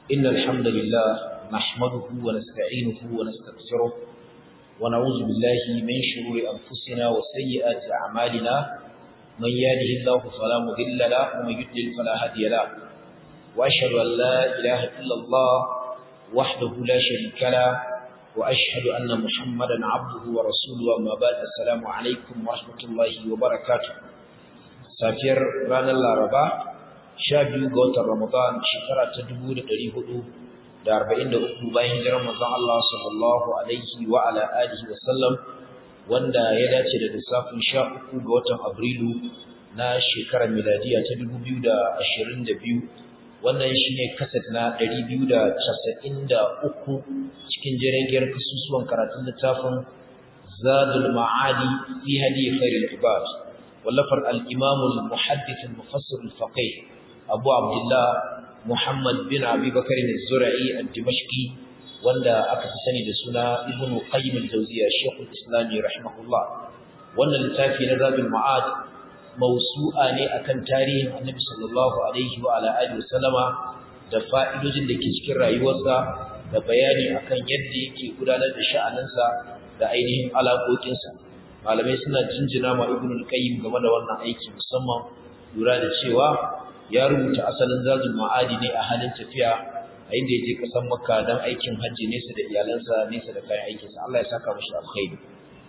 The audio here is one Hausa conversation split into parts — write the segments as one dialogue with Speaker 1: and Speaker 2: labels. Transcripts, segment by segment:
Speaker 1: إن الحمد لله نحمده ونستعينه ونستغفره ونعوذ بالله من شرور أنفسنا وسيئات أعمالنا من يهده الله فلا مضل له ومن يضلل فلا هادي له وأشهد أن لا إله إلا الله وحده لا شريك له وأشهد أن محمدا عبده ورسوله وما بعد السلام عليكم ورحمة الله وبركاته safiyar ranar laraba sha biyu ga watan ramadan shekara ta dubu da ɗari hudu da arba'in da uku bayan hijirar manzon Allah sallallahu alaihi wa ala alihi wa sallam wanda ya dace da lissafin sha uku ga watan abrilu na shekarar miladiya ta dubu biyu da ashirin da biyu wannan shine kaset na ɗari biyu da casa'in da uku cikin jirgin kasusuwan karatun littafin zadul ma'adi fi hadi khairul ibad ولفر الإمام المحدث المفسر الفقيه أبو عبد الله محمد بن أبي بكر الزرعي الدمشقي وندا أكتسني دسنا ابن قيم الجوزية الشيخ الإسلامي رحمه الله وانا لتافي نذاب المعاد موسوعة أكن تاريخ النبي صلى الله عليه وعلى آله وسلم da fa'idojin da ke cikin rayuwarsa da bayani akan yadda yake gudanar da sha'aninsa da ainihin alaƙoƙinsa malamai suna jinjina ma ibn al-qayyim game da wannan aiki musamman lura da cewa ya rubuta asalin zazul ma'adi ne a halin tafiya a inda ya je kasan makka don aikin hajji nesa da iyalansa nesa da kayan aikinsa Allah ya saka mashi alkhairi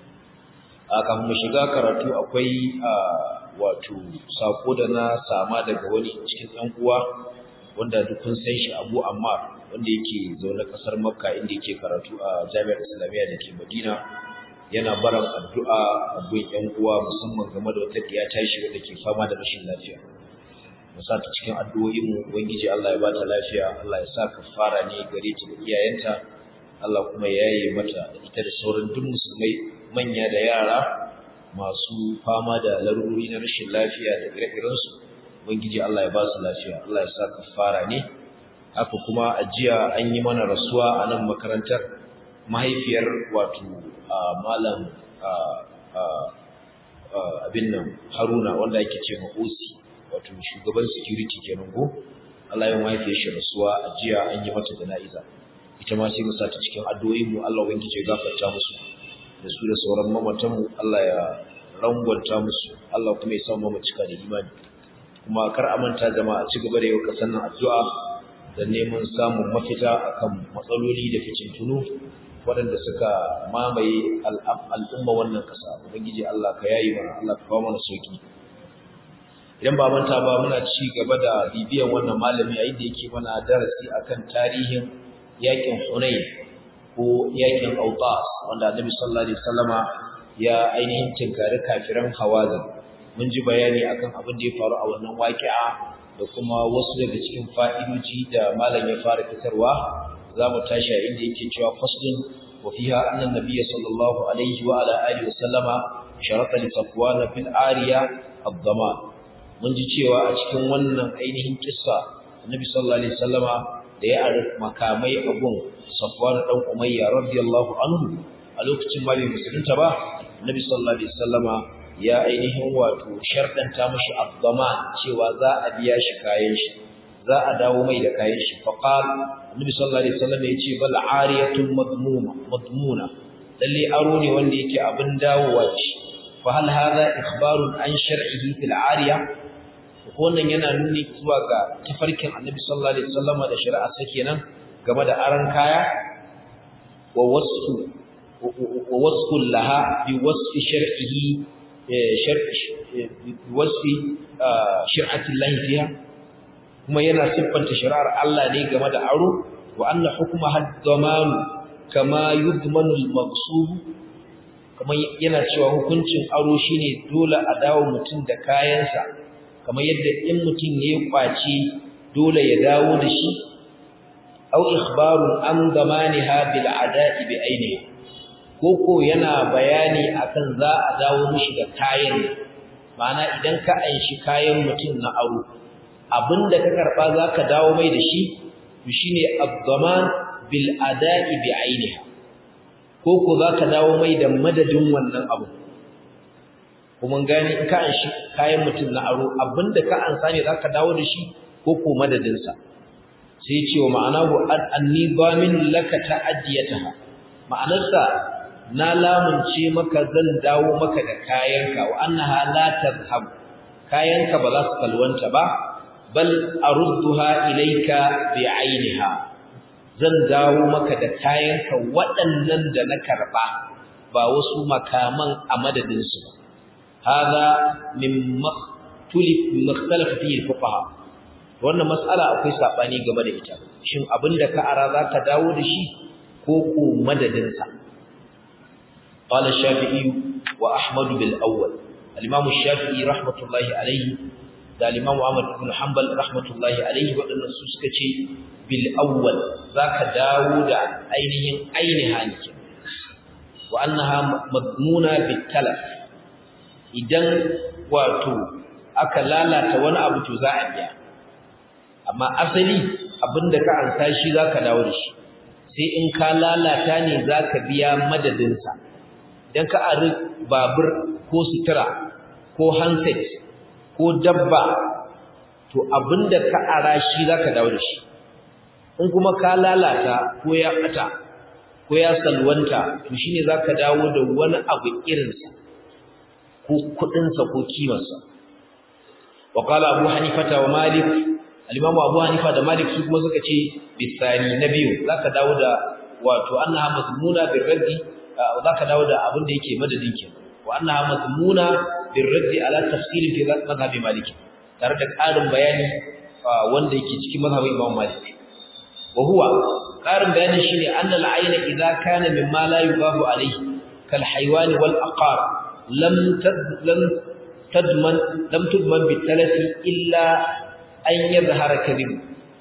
Speaker 1: a kafin mu shiga karatu akwai wato sako da na sama daga wani cikin ɗan uwa wanda duk kun san shi Abu Ammar wanda yake zaune kasar Makka inda yake karatu a Jami'ar Islamiyya da ke Madina yana baran addu'a a gun ‘yan uwa musamman game da wata ɗiya tashi wadda ke fama da rashin lafiya. Musa ta cikin addu'o'inmu, Ubangiji Allah ya ba ta lafiya, Allah ya sa ka fara ne gare ta da iyayenta, Allah kuma ya yi mata da ita da sauran duk musulmai manya da yara masu fama da larurori na rashin lafiya da ire-irensu. Ubangiji Allah ya ba su lafiya, Allah ya sa ka fara ne. Haka kuma a jiya an yi mana rasuwa a nan makarantar mahaifiyar wato malam abin nan haruna wanda ake ce osi wato shugaban security kenan go Allah ya mahaifiyar shi rasuwa a jiya an yi mata jana'iza ita ma sai mu sa ta cikin addu'o'in mu Allah ubangiji ya gafarta musu da su da sauran mamatan mu Allah ya rangwanta musu Allah kuma ya sa mu cika da imani kuma kar a manta jama'a ci gaba da yau kasan nan addu'a da neman samun mafita akan matsaloli da fitintunu waɗanda suka mamaye al'umma wannan ƙasa ubangiji Allah ka yayi mana Allah ka kawo mana sauki idan ba manta ba muna ci gaba da bibiyan wannan malami a inda yake mana darasi akan tarihin yakin Hunayn ko yakin Autas wanda Annabi sallallahu alaihi wasallama ya ainihin tinkari kafiran Hawazin mun ji bayani akan abin da ya faru a wannan waƙi'a da kuma wasu daga cikin fa'idoji da malam ya fara fitarwa za mu tashi a inda yake cewa faslun wa fiha anna nabiyya sallallahu alaihi wa ala alihi wa sallama sharata li safwan fil ariya ad-dama mun ji cewa a cikin wannan ainihin kissa annabi sallallahu alaihi wasallama da ya ari makamai abun safwan dan umayya radiyallahu anhu a lokacin ma bai musulunta ba annabi sallallahu alaihi wasallama ya ainihin wato sharɗanta mashi ad-dama cewa za a biya shi kayan shi za a dawo mai da kayan shi faqal annabi sallallahu alaihi wasallam ya ce bal ariyatun madmuma madmuna lalle aro ne wanda yake abin dawowa ce fa hal hadha ikhbarun an shar'ihi fil ariya ko wannan yana nuni zuwa ga tafarkin annabi sallallahu alaihi wasallam da shari'a sa kenan game da aran kaya wa wasfu wa wasfu laha bi wasfi shar'ihi shar'i bi wasfi shir'ati Allah fiha kuma yana siffanta shari'ar Allah ne game da aro wa anna hukma hadd-daman kama yudmanu al-maqsub kuma yana cewa hukuncin aro shine dole a dawo mutum da kayansa kamar yadda in mutum ya kwaci dole ya dawo da shi aw ikhbaru an damaniha bil ada'i bi ainihi koko yana bayani akan za a dawo mishi da kayan ma'ana idan ka anshi kayan mutum na aro abinda ka karba zaka dawo mai da shi to shine ad-daman bil ada'i bi ainiha ko ko zaka dawo mai da madadin wannan abu kuma gani in ka anshi kayan mutum na aro abinda ka ansa ne zaka dawo da shi ko ko madadin sa sai ce wa ma'anahu anni bamin laka ta'addiyataha ma'anarsa na lamunce maka zan dawo maka da kayanka wa annaha la tadhhab kayanka ba za su kalwanta ba bal arudduha ilayka bi'ainiha zan dawo maka da kayanka waɗannan da na karba ba wasu makaman a madadin su ba hada min makhtulif makhtalafa fihi fuqaha wannan mas'ala akwai sabani game da ita shin abinda ka ara zaka dawo da shi ko ko madadin sa قال الشافعي وأحمد بالأول الإمام الشافعي رحمة الله عليه da الإمام أحمد بن حنبل رحمة الله عليه waɗannan su suka ce bil awwal zaka dawo da ainihin ainiha ne wa annaha madmuna bit talaf idan wato aka lalata wani abu to za a biya amma asali abinda ka ansa shi zaka dawo da shi sai in ka lalata ne zaka biya madadin sa dan ka ari babur ko sutura ko handset ko dabba to abinda ka ara shi zaka dawo da shi in kuma ka lalata ko ya bata ko ya salwanta to shine zaka dawo da wani abu irin sa ko kudin sa ko kimar sa wa qala abu hanifata wa malik al-imam abu hanifa da malik su kuma suka ce bisani na biyu zaka dawo da wato annaha mazmuna bil raddi zaka dawo da abin da yake madadin ke wa annaha mazmuna bil raddi ala tafsil fi madhhab malik tare da ƙarin bayani wanda yake cikin mazhabin imam malik wa huwa ƙarin bayani shine anna al-ayna idza kana mimma la yubahu alayhi kal haywan wal aqar lam lam tadman lam tudman bi talafi illa an yadhhara kadhib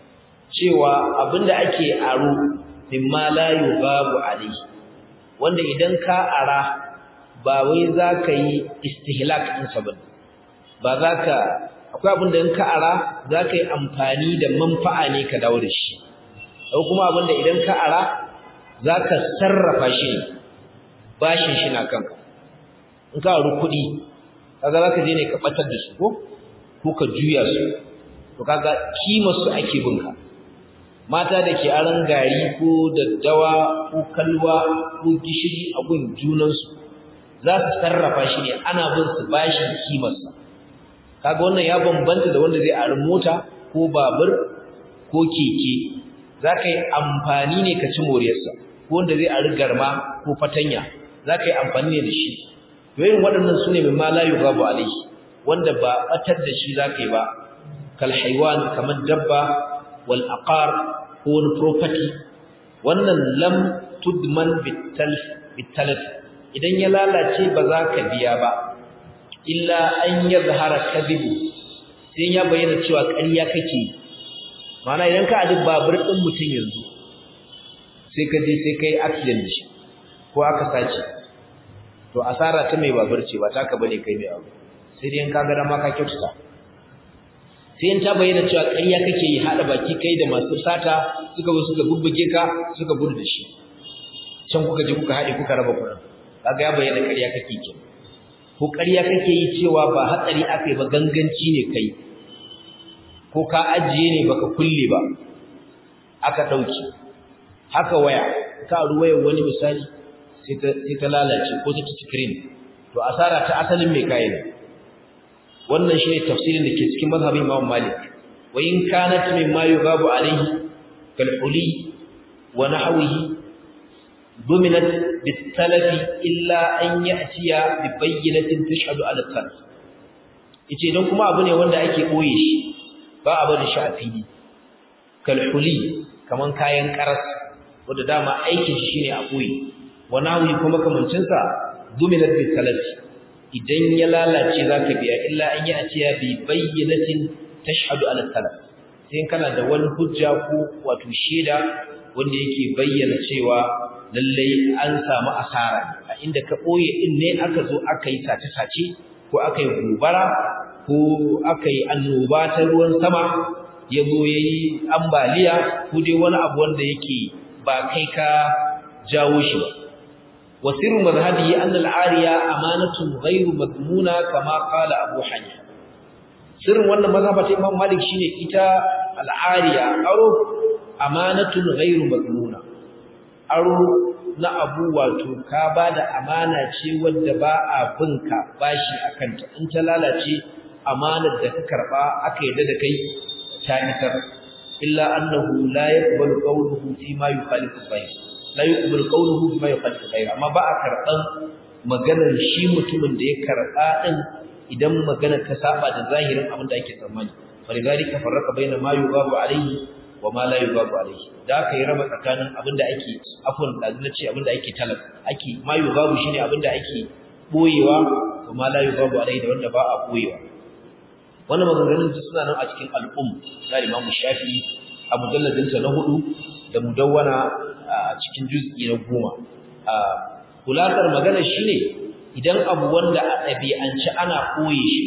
Speaker 1: cewa abinda ake aro mimma la yubahu alayhi wanda idan ka ara ba wai zaka yi istihlak din sa ba ba zaka akwai abinda in ka ara zaka yi amfani da manfa'a ne ka dawo da shi ko kuma abinda idan ka ara zaka sarrafa shi bashin shi na kanka in ka aru kuɗi kaga zaka je ne ka batar da su ko ko ka juya su to kaga kimar su ake binka mata da ke aran gari ko daddawa ko kalwa ko gishiri a gun junansu za su sarrafa shi ne ana bin su bashin kimarsa kaga wannan ya bambanta da wanda zai ari mota ko babur ko keke za ka yi amfani ne ka ci moriyarsa ko wanda zai ari garma ko fatanya za ka yi amfani ne da shi to yin waɗannan su ne mimma la yugabu alaihi wanda ba batar da shi za ka yi ba kal haiwan kamar dabba wal aqar ko wani property wannan lam tudman bitalaf idan ya lalace ba za ka biya ba illa an yazhara kadibu sai ya bayyana cewa ƙarya kake mana idan ka adi babur din mutum yanzu sai ka je sai kai accident shi ko aka sace to asara ta mai babur ce ba taka bane kai mai abu sai dai in ka ga dama ka kyautata sai in ta bayyana cewa ƙarya kake yi haɗa baki kai da masu sata suka zo suka bubbuge ka suka gudu da shi can kuka je kuka haɗe kuka raba kuɗin kaga ya bayyana ƙarya kake ke ko ƙarya kake yi cewa ba hatsari aka yi ba ganganci ne kai ko ka ajiye ne baka kulle ba aka ɗauki haka waya ka ruwaya wani misali sai ta lalace ko ta screen to asara ta asalin mai kayan wannan shine tafsirin da ke cikin mazhabin Imam Malik wa in kanat mimma yughabu alayhi kal huli wa nahwihi dominat bitalafi illa an ya'tiya bi bayyinatin tashhadu ala talaf yace dan kuma abu ne wanda ake boye shi ba a bari shi a fili kal huli kaman kayan karas wanda dama aikin shi shine a boye wa nahwi kuma kamancin sa dominat bitalafi idan ya lalace zaka biya illa an yi a ciya bi bayyinatin tashhadu ala talaf sai kana da wani hujja ko wato sheda wanda yake bayyana cewa lallai an samu asara a inda ka boye din ne aka zo aka yi sace sace ko aka yi gobara ko aka yi annoba ta ruwan sama ya zo yayi ambaliya ko dai wani abu wanda yake ba kai ka jawo shi ba وسر مذهبه أن العارية أمانة غير مضمونة كما قال أبو حنيفة سر wannan mazhaba ta Imam Malik shine ita al'ariya aro amanatun ghairu madmuna aro na abu wato ka bada amana ce wadda ba a binka bashi akan ta in ta lalace amanar da ka karba aka yadda da kai ta isar illa annahu la yaqbalu qawluhu fi ma yukhalifu sahih la yuqbalu qawluhu fi ma yukhalifu sahih amma ba a karban maganar shi mutumin da ya karba din idan maganar ta saba da zahirin abin da ake tsammani falidhalika farraqa baina ma yughabu alayhi wa ma la yughabu alayhi da aka yi raba tsakanin abin da ake afwan da ce abin da ake talab ake ma yughabu shine abin da ake boyewa wa ma la yughabu alayhi da wanda ba a boyewa wannan maganganun duk suna nan a cikin al'um na Imam Shafi'i a mujalladin sa na hudu da mudawwana a cikin juz'i na goma kulatar magana shine idan abu wanda a ɗabi'ance ana koye shi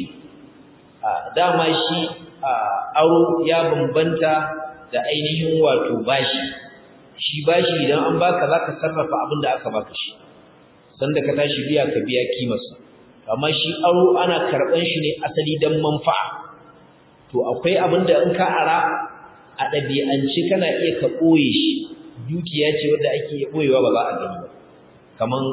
Speaker 1: dama shi aro ya bambanta da ainihin wato bashi shi bashi idan an baka zaka sarrafa abin da aka baka shi sanda ka tashi biya ka biya kimarsa amma shi aro ana karban shi ne asali dan manfa'a to akwai abin da in ka ara a ɗabi'ance kana iya ka ɓoye shi dukiya ce wadda ake iya ɓoyewa ba za a gani ba kaman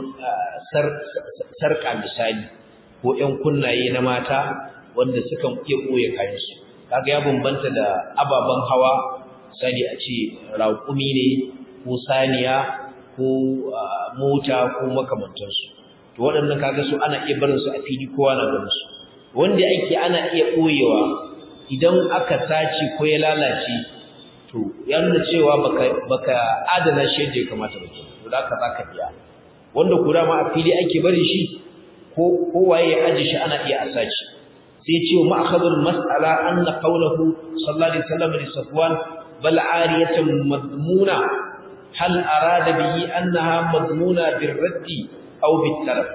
Speaker 1: sarƙa misali ko ƴan kunnaye na mata wanda sukan iya ɓoye kayansu kaga ya bambanta da ababen hawa misali a ce raƙumi ne ko saniya ko mota ko makamantansu to waɗannan kaga su ana iya barin su a fili kowa na ganin su wanda ake ana iya ɓoyewa idan aka sace ko ya lalace to ya nuna cewa baka baka adana shi yadda ya kamata ba to da haka zaka biya wanda kura ma a fili ake bari shi ko ko waye ya aje shi ana iya asaci sai ya ce wa ma'khadul mas'ala anna qawluhu sallallahu alaihi wasallam li safwan bal ariyatan madmuna hal arada bihi annaha madmuna birraddi aw bitalaf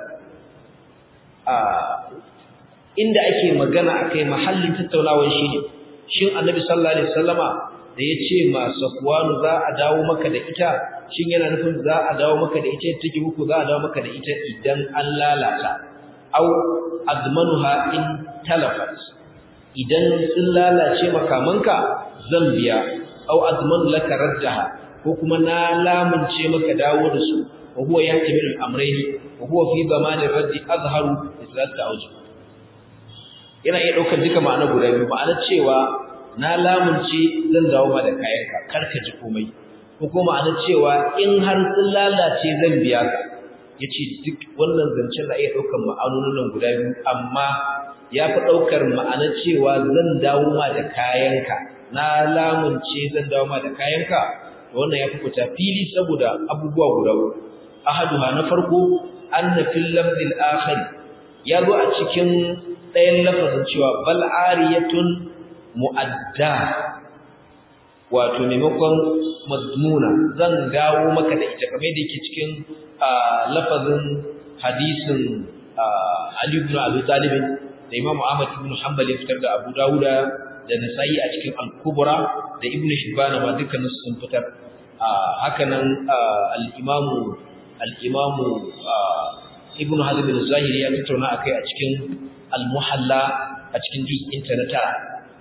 Speaker 1: a inda ake magana akai mahallin tattaunawar shine shin annabi sallallahu alaihi wasallama da yace ma safwanu za a dawo maka da ita shin yana nufin za a dawo maka da ita take muku za a dawo maka da ita idan an lalata aw admanuha in talafat idan sun lalace makamanka zan biya aw admanu laka raddaha ko kuma na lamunce maka dawo da su wa huwa yahtamilu al-amrayn wa huwa fi zamani raddi azharu islat awji yana iya daukar duka ma'ana guda biyu ma'ana cewa na lamunce zan dawo ma da kayanka karka ji komai ko kuma ma'ana cewa in har sun lalace zan biya ka yace duk wannan zancen da iya daukar ma'anonin guda biyu amma ya fi daukar ma'ana cewa zan dawo ma da kayanka na lamunce zan dawo ma da kayanka wannan ya fi fita fili saboda abubuwa guda uku ahaduha na farko anna fil lafzil akhir ya zo a cikin ɗayan lafazin cewa bal ariyatun mu'adda wato maimakon madmuna zan dawo maka da ita kamar da yake cikin lafazin hadisin Ali ibn Abi Talib da Imam Ahmad ibn Hanbal ya fitar da Abu Dawuda da Nasa'i a cikin Al-Kubra da Ibn Hibban ma dukkan sun fitar haka nan al-Imam al-Imam Ibn Hazm al-Zahiri ya tattauna akai a cikin Al-Muhalla a cikin juz'in ta na tara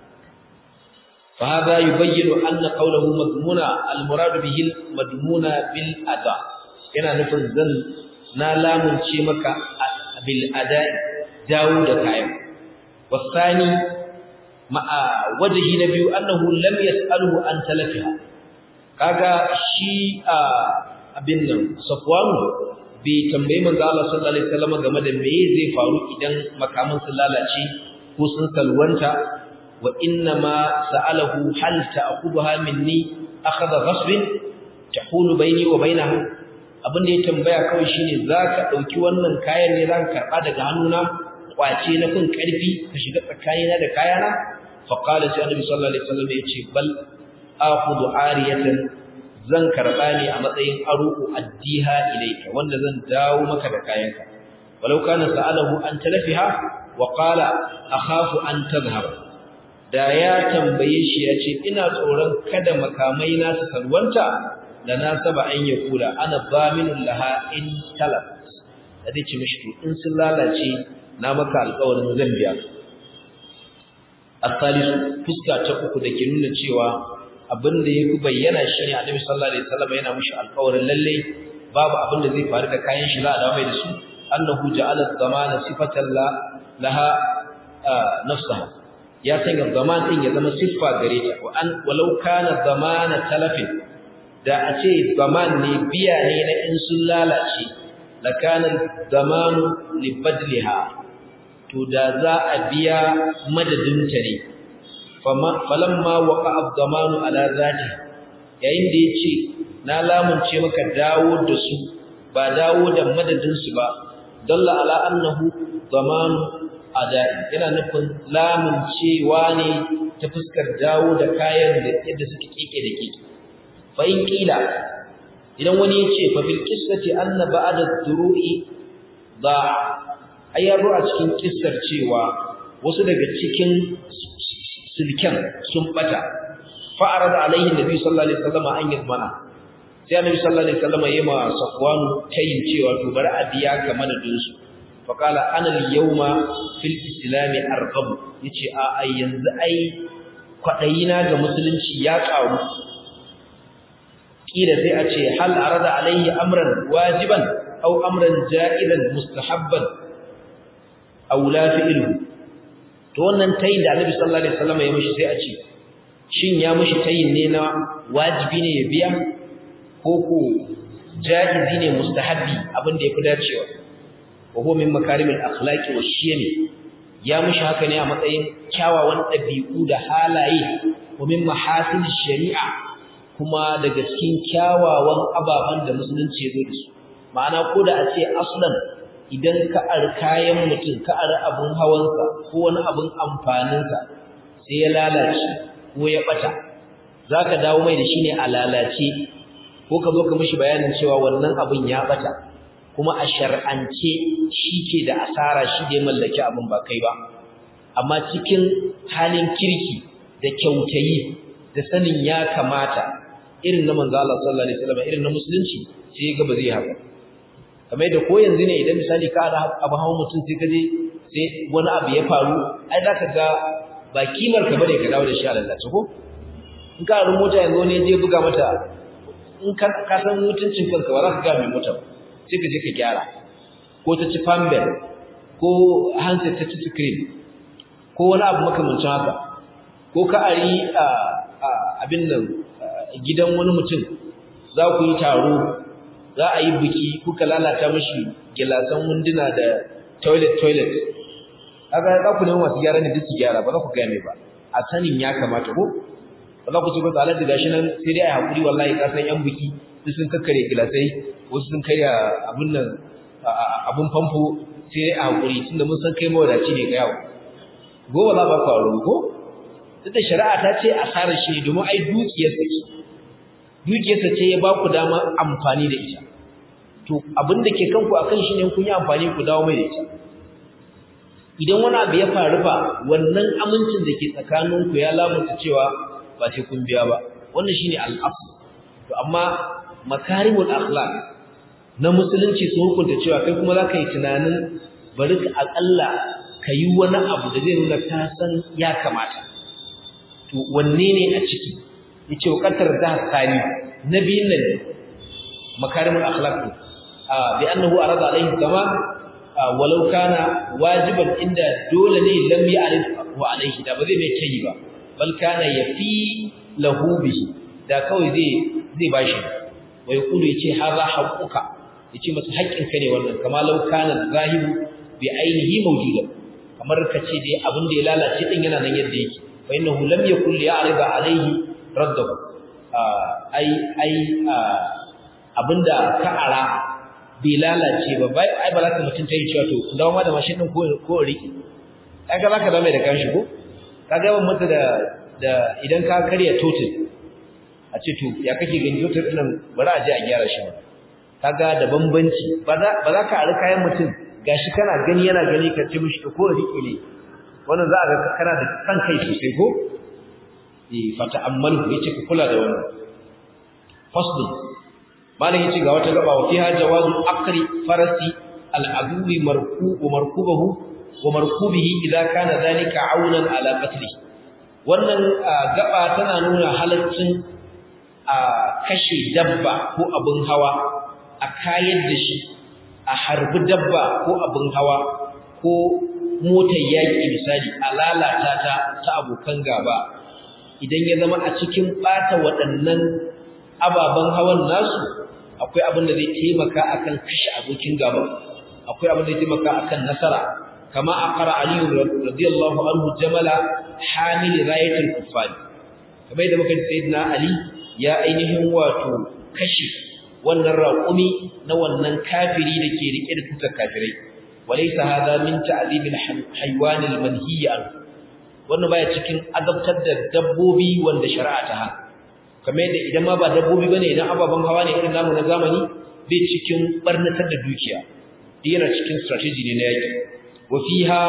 Speaker 1: فهذا يبين أن قوله مضمونة المراد به المضمونة بالأداء yana nufin zan na lamunce maka bil ada dawo da kayan wasani ma'a wajhi na biyu annahu lam yas'aluhu an talafiha kaga shi abin nan safwanu bai tambayi manzo Allah sallallahu alaihi wasallam game da me zai faru idan makaman sun lalace ko sun salwanta wa inna ma sa'alahu hal ta'khudha minni akhadha ghasbin tahulu baini wa bainaha abin da ya tambaya kawai shine zaka dauki wannan kayan ne zaka karba daga hannuna kwace na kun karfi ka shiga tsakanina da kayana fa qala sai annabi sallallahu alaihi wasallam yace bal akhudhu ariyatan zan karba ne a matsayin aruku addiha ilayka wanda zan dawo maka da kayanka walau kana sa'alahu an talafiha wa qala akhafu an tadhhab da ya tambaye shi ya ce ina tsoron kada makamai na su salwanta da na saba an ya kula ana zaminun laha in talaf da zai ce mishi in sun lalace na maka alƙawarin zan biya asalisu fuska ta uku da ke nuna cewa abin da yafi bayyana shine Annabi sallallahu alaihi wasallam yana mushi alƙawarin lalle babu abin da zai faru da kayan shi za a dawo mai da su annahu ja'ala zamana sifatan la laha nafsaha ya sanya zaman din ya zama siffa gare ta wa an walau kana zamana talafin da a ce zaman ne biya ne na in sun lalace la kana zamanu li badliha to da za a biya madadin ta ne falamma waqa'a zamanu ala zati yayin da yace na lamunce maka dawo da su ba dawo da madadin su ba dalla ala annahu zamanu adai yana nufin lamuncewa ne ta fuskar dawo da kayan da yadda suke kike da kike fa in kila idan wani ya ce fa fil qissati anna ba'da duru'i da ayyaru a cikin kissar cewa wasu daga cikin silken sun bata fa arada alaihi nabi sallallahu alaihi wasallam an yadmana sai annabi sallallahu alaihi wasallam yayi ma safwanu tayin cewa to bari a biya ka madadin su fa qala ana al-yawma fil islam arqab yace a ai yanzu ai kwadayina ga musulunci ya karu kila sai a ce hal arada alaihi amran wajiban aw amran ja'ilan mustahabban aw la fi'lu to wannan tayin da annabi sallallahu alaihi wasallam ya mishi sai a ce shin ya mishi tayin ne na wajibi ne ya biya koko jaizi ne mustahabbi abin da yafi dacewa wa huwa min makarimil akhlaqi wa shiyami ya mushi haka ne a matsayin kyawawan dabi'u da halaye wa min mahasin shari'a kuma daga cikin kyawawan ababan da musulunci ya zo da su ma'ana ko da a ce aslan idan ka ar kayan mutum ka ar abun hawansa ko wani abun amfaninsa sai ya lalace ko ya bata zaka dawo mai da shi ne a lalace ko ka zo ka mishi bayanin cewa wannan abin ya bata kuma a shar'ance shi ke da asara shi da ya mallaki abin ba kai ba amma cikin halin kirki da kyautayi da sanin ya kamata irin na manzo Allah sallallahu alaihi wasallam irin na musulunci sai ga ba zai haka kamar da ko yanzu ne idan misali ka da abu hawan mutum sai ka je sai wani abu ya faru ai zaka ga ba kimar ka bane ka dawo da shi a lalace ko in ka rin mota yanzu ne je buga mata in ka san mutuncin kanka ba za ka ga mai mota sai ka je ka gyara ko ta ci fambel ko handset ta ci screen ko wani abu makamancin haka ko ka ari abin nan gidan wani mutum za ku yi taro za a yi biki kuka lalata mashi gilasan wunduna da toilet toilet haka za ku nemi masu gyara ne duk su gyara ba za ku gaya mai ba a sanin ya kamata ko ba za ku ce ba tsalar da gashi nan sai dai a haƙuri wallahi ka san yan biki duk sun kakkare gilasai wasu sun karya abin nan abin famfo sai dai a haƙuri tunda mun san kai mawadaci ne ga yawo gobe za ba ku aro ko duk da shari'a ta ce asarar shi domin ai dukiyarsa ce dukiyarsa ce ya ba ku dama amfani da ita to abin da ke kanku akan shi ne kun yi amfani ku dawo mai da ita idan wani abu ya faru ba wannan amincin da ke tsakaninku ya lamunta cewa ba sai kun biya ba wannan shine al-asl to amma makarimul akhlaq na musulunci sun hukunta cewa kai kuma zaka yi tunanin bari ka akalla kayi wani abu da zai nuna ka san ya kamata to wanne ne a ciki yace waqatar da sani nabiyin nan makarimul akhlaq bi annahu arada alaihi zaman walau kana wajiban inda dole ne lam ya'rif wa alaihi da ba zai mai kai ba bal kana yafi lahu bihi da kawai zai zai bashi wai kulu yace hadha haqquka yace masa haƙƙin ka ne wannan kama law kana zahibu bi ainihi mawjuda kamar kace dai abin da ya lalace din yana nan yadda yake fa innahu lam yakul ya'rida alaihi raddahu ai ai abinda ka ara bai lalace ba bai ai ba za ka mutun ta yi cewa to dawo ma da mashin din ko ko riki kaga zaka dawo mai da kanshi ko kaga yawan mata da da idan ka karya total a ce to ya kake gani total din nan bari a je a gyara shi kaga da bambanci ba za ba za ka ari kayan mutum gashi kana gani yana gani ka ce mishi ko riki ne wannan za a ga kana da kan kai sosai ko eh fata ammalu yace ka kula da wannan fasl malam yace ga wata gaba wa fiha jawazu akri farasi al-adwi marku wa markubahu wa markubihi idza kana dhalika aunan ala qatli wannan gaba tana nuna halaccin a kashe dabba ko abin hawa a kayar da shi a harbi dabba ko abin hawa ko motar yaƙi misali a lalata ta ta abokan gaba idan ya zama a cikin ɓata waɗannan ababen hawan nasu akwai abin da zai taimaka akan kashe abokin gaba akwai abin da zai taimaka akan nasara kama a ƙara aliyu radiyallahu anhu jamala hamil rayatul kuffar kamar da muka ji sayyidina ali ya ainihin wato kashe wannan raƙumi na wannan kafiri da ke rike da tutar kafirai walaysa hadha min ta'dhib al-hayawan al-manhiy wannan baya cikin azabtar da dabbobi wanda shari'a ta hana kamar yadda idan ma ba dabbobi bane idan ababen hawa ne irin namu na zamani bai cikin barnatar da dukiya yana cikin strategy ne na yaki wa fiha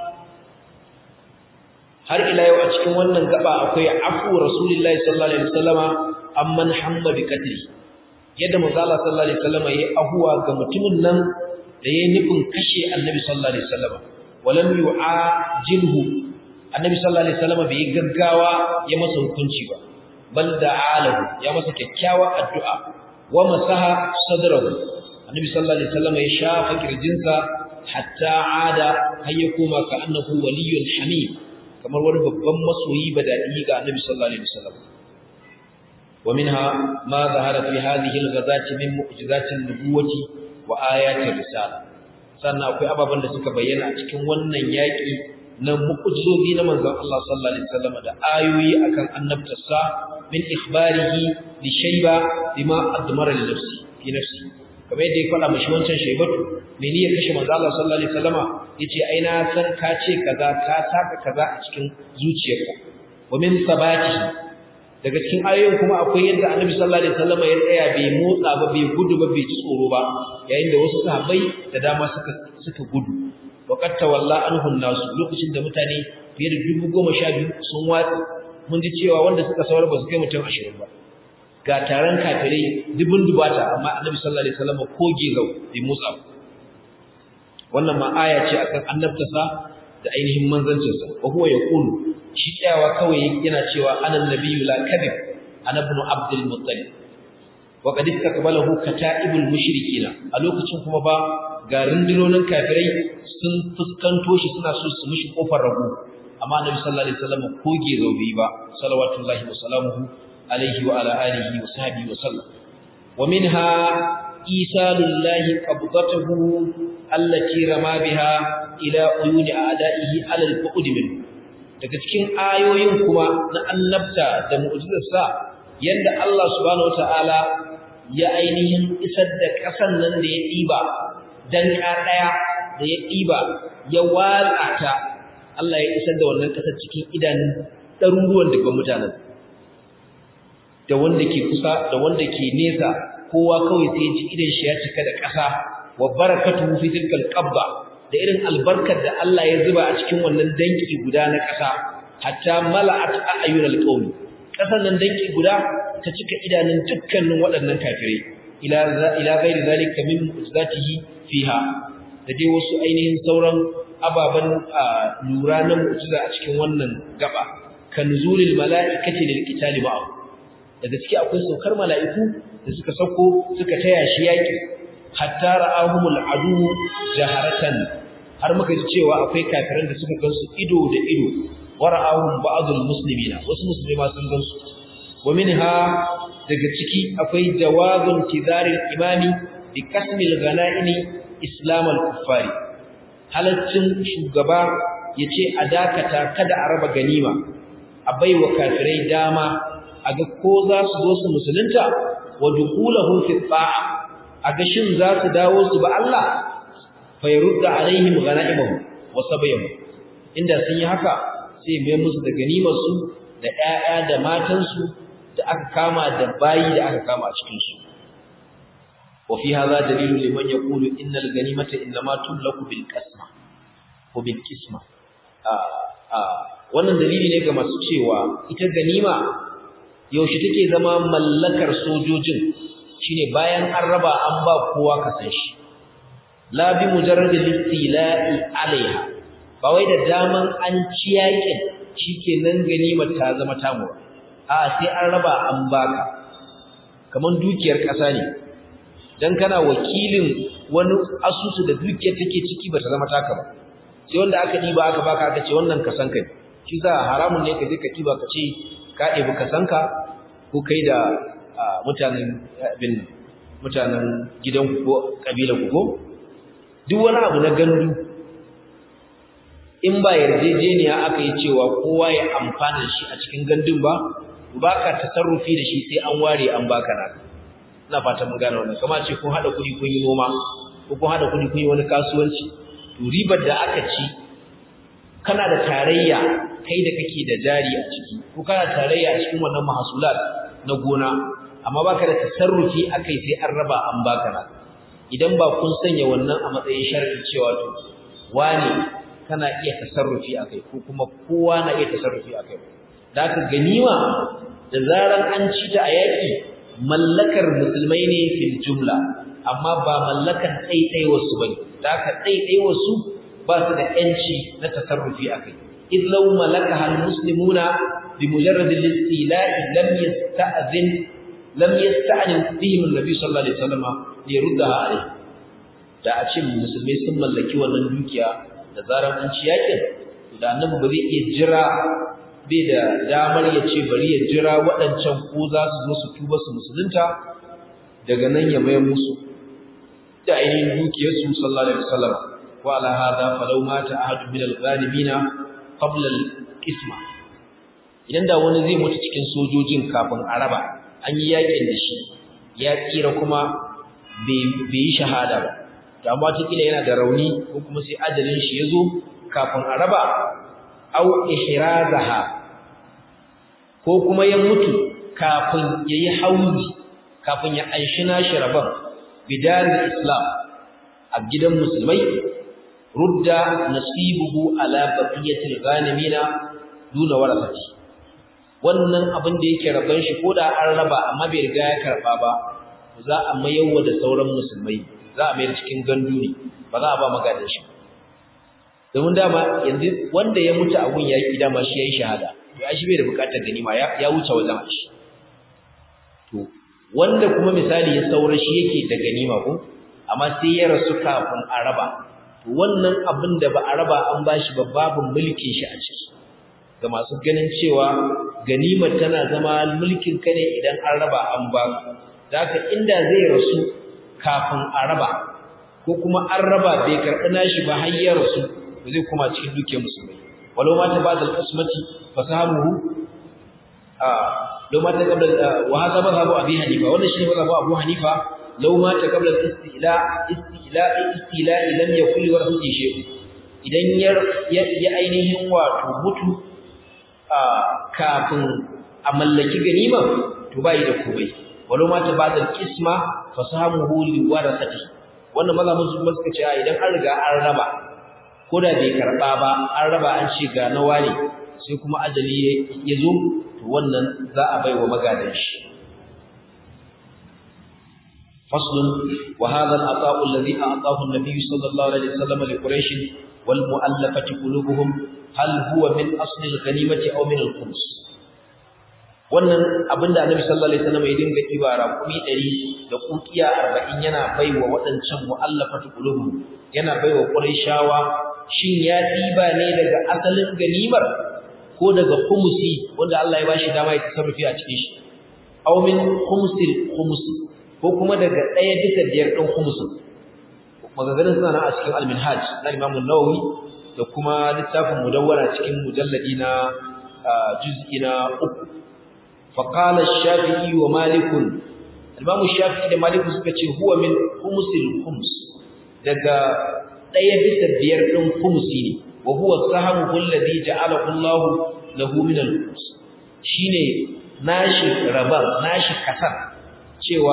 Speaker 1: har ila yau a cikin wannan gaba akwai afu rasulullahi sallallahu alaihi wasallama amman hamma bi qatli yadda manzo Allah sallallahu alaihi wasallama yayi ahuwa ga mutumin nan da yayi nufin kashe annabi sallallahu alaihi wasallama walam yu'ajilhu annabi sallallahu alaihi wasallama bai gaggawa ya masa hukunci ba bal da'alahu ya masa kyakkyawa addu'a wa masaha sadrahu annabi sallallahu alaihi wasallama ya shafa kirjinsa hatta ada har ya koma ka annahu waliyyun hamid kamar wani babban masoyi badadi ga annabi sallallahu alaihi wasallam wa minha ma zahara fi hadhihi al-ghazati min mu'jizati an-nubuwati wa ayati risala sannan akwai ababan da suka bayyana a cikin wannan yaki na mu'jizozi na manzon Allah sallallahu alaihi wasallam da ayoyi akan annabtarsa min ikhbarihi li shayba bima admara li nafsi fi nafsi kamar yadda ya faɗa mashi wancan shaybatu mene ya kashe manzo Allah sallallahu alaihi wasallama yace ai na san ka ce kaza ka saka kaza a cikin zuciyarka wa min sabati daga cikin ayoyin kuma akwai yadda Annabi sallallahu alaihi wasallama ya tsaya bai motsa ba bai gudu ba bai tsoro ba yayin da wasu sahabbai da dama suka suka gudu wa qad tawalla anhu nasu lokacin da mutane fiye da dubu goma sha biyu sun watsi mun ji cewa wanda suka saura ba su kai mutum ashirin ba ga taron kafirai dubun dubata amma Annabi sallallahu alaihi wasallama ko gezau bai motsa ba wannan ma aya ce akan annabtasa da ainihin manzancinsa wa huwa yaqulu shi tsayawa kawai yana cewa anan nabiyyu la kadhib ana ibn abdul muttalib wa qad istakbalahu kata'ibul mushrikina a lokacin kuma ba ga rundunonin kafirai sun fuskanto shi suna so su mishi kofar rago amma annabi sallallahu alaihi wasallam ko gezo bai ba salawatullahi wa salamuhu alaihi wa ala alihi wa sahbihi wa sallam wa minha isalullahi qabdatahu allati rama biha ila uyuni a'da'ihi ala al-bu'd min daga cikin ayoyin kuma na annabta da mu'jizarsa yanda Allah subhanahu wata'ala ya ainihin isar da kasan nan da ya diba dan ka daya da ya diba ya watsa ta Allah ya isar da wannan kasar cikin idanun ɗaruruwan daga mutanen da wanda ke kusa da wanda ke nesa kowa kawai sai ji idan shi ya cika da ƙasa wa barakatuhu fi tilkal qabba da irin albarkar da Allah ya zuba a cikin wannan danki guda na ƙasa hatta mala'at a'yunal qawmi ƙasar nan danki guda ta cika idanun dukkanin waɗannan kafirai ila ila ghairi zalika min mu'jizatihi fiha da dai wasu ainihin sauran ababan lura na mu'jiza a cikin wannan gaba kan nuzulil mala'ikati lil qitali ma'ahu da gaske akwai saukar mala'iku da suka sauko suka taya shi yaki hatta ra'ahumul adu jaharatan har muka ji cewa akwai kafiran da suka gansu ido da ido wa ra'ahum ba'dul muslimina wasu musulmai sun gansu wa minha daga ciki akwai jawazun kizaril imami bi kasmil ghanaimi islam al kuffari halaccin shugaba yace a dakata kada a raba ganima a baiwa kafirai dama a ga ko za su zo su musulunta wa dukulahum fi ta'a a ga shin za su dawo su ba Allah fa yurda alaihim ghanaimahum wa sabayhum inda sun yi haka sai mai musu da ganimar su da ƴaƴa da matan su da aka kama da bayi da aka kama a cikin su wa fi hadha dalilu liman yaqulu innal ganimata inma tulaku bil qasma ko bil qisma a a wannan dalili ne ga masu cewa ita ganima yaushe take zama mallakar sojojin shine bayan an raba an ba kowa ka san shi la bi mujarrad al-istila'i alaiha ba wai da daman an ci yakin shikenan ganimar ta zama tamu a sai an raba an baka kaman dukiyar ƙasa ne dan kana wakilin wani asusu da dukiyar take ciki bata zama taka ba sai wanda aka diba aka baka aka ce wannan kasan kai shi za haramun ne ka je ka diba ka ce ka ɗebi kasanka ko kai da mutanen bin mutanen gidanku ko kabilanku ko duk wani abu na gandu in ba yarjejeniya aka yi cewa kowa ya amfana shi a cikin gandun ba baka tasarrufi da shi sai an ware an baka naka ina fata mun gane wannan kamar ce kun hada kudi kun yi noma ko kun hada kudi kun yi wani kasuwanci to ribar da aka ci kana da tarayya kai da kake da jari a ciki ko kana tarayya a cikin wannan mahasulat na gona amma baka da tasarrufi akai sai an raba an baka naka idan ba kun sanya wannan a matsayin sharadi cewa to wani kana iya tasarrufi akai ko kuma kowa na iya tasarrufi akai da aka ganima da zaran an ci ta a yaki mallakar musulmai ne fil jumla amma ba mallakar ɗaiɗai wasu bane da aka ɗaiɗai wasu ba su da yanci na tasarrufi akai id law malakaha al muslimuna bi mujarrad al istila'i lam yasta'zin lam yasta'zin bihim an-nabi sallallahu alaihi wasallam li yurdaha alayhi da a ce musulmai sun mallaki wannan dukiya da zaran an ci yakin da annabi ba zai iya jira bai da damar ya ce bari ya jira waɗancan ko za su zo su tuba su musulunta daga nan ya mayar musu da ainihin dukiyarsu sallallahu alaihi wasallam wa ala hada falau mata ahadu min al-ghanimina qabla al-qisma idan da wani zai mutu cikin sojojin kafin araba an yi yakin da shi ya tsira kuma bai yi shahada ba da amma kila yana da rauni ko kuma sai ajalin shi ya zo kafin a raba au ihrazaha ko kuma ya mutu kafin ya yi hauzi kafin ya anshi nashi rabon bidarin islam a gidan musulmai rudda nasibuhu ala baqiyatil ghanimina duna warasati wannan abin da yake rabon shi ko da an raba amma bai riga ya karba ba za a mayarwa da sauran musulmai za a mayar cikin gandu ne ba za a ba magadan shi domin dama yanzu wanda ya mutu a gun yaƙi dama shi ya yi shahada to ai shi bai da buƙatar ganima ya wuce wajen shi to wanda kuma misali ya saura shi yake da ganima ko amma sai ya rasu kafin a raba to wannan abin da ba a raba an bashi ba babu mulkin shi a ciki ga masu ganin cewa ganimar tana zama mulkin ka ne idan an raba an ba da haka inda zai rasu kafin a raba ko kuma an raba bai karɓi nashi ba har ya rasu ba zai kuma cikin dukiyar musulmai walau ma ta bada al-qismati fasamuhu a law ma ta qabla wa hadha madhhabu abi hanifa wannan shine madhhabu abu hanifa law ma ta qabla al-istila istila istila lam yakul warasi shay'un idan ya ya ainihin wato mutu kafin a mallaki ganima to bai da komai walau ma ta bada al-qisma fasamuhu li warasati wannan mazhabin su suka ce idan an riga an raba ko da bai karba ba an raba an ce ga nawa ne sai kuma ajali ya zo to wannan za a baiwa magadan shi faslun wa hadha al-ata'u alladhi a'tahu an-nabiy sallallahu alaihi wasallam li quraish wal mu'allafati qulubuhum hal huwa min asli al-ghanimati aw min al-khums wannan abinda annabi sallallahu alaihi wasallam ya dinga ibara kumi 100 da kukiya 40 yana baiwa waɗancan mu'allafati qulubuhum yana baiwa quraishawa shin ya diba ne daga asalin ganimar ko daga khumusi wanda Allah ya bashi dama ya tasarrufi a cikin shi aw min khumsil khums ko kuma daga ɗaya bisa biyar ɗin khumsin magagarin suna nan a cikin al-minhaj na Imam an-Nawawi da kuma littafin mudawwara cikin mujalladi na juz'i na uku fa qala ash-shafi'i wa malik al-imam ash-shafi'i da malik suka ce huwa min khumsil khums daga ɗaya bisa biyar ɗin khumsi ne wa huwa sahamu alladhi ja'alahu Allah lahu min al-khums shine nashi rabar nashi kasar cewa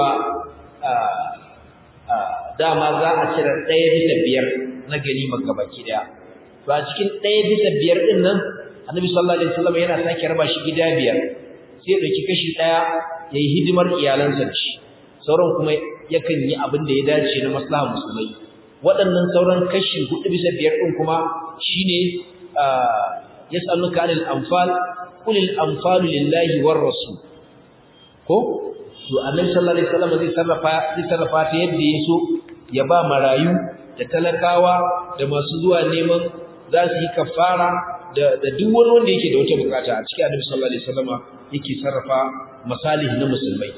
Speaker 1: dama za a cire ɗaya bisa biyar na ganimar gabaki ɗaya to a cikin ɗaya bisa biyar ɗin nan annabi sallallahu alaihi wasallam yana sake raba shi gida biyar sai ya ɗauki kashi ɗaya ya yi hidimar iyalansa da shi sauran kuma yakan yi abin da ya dace na maslaha musulmai waɗannan sauran kashi hudu bisa biyar ɗin kuma shine yas'aluka 'anil anfal qul al anfalu lillahi war rasul ko to annabi sallallahu alaihi wasallam zai sarrafa zai sarrafa ta yadda ya so ya ba marayu da talakawa da masu zuwa neman za su yi kafara da da duk wani wanda yake da wata bukata a cikin annabi sallallahu alaihi wasallam yake sarrafa masalih na musulmai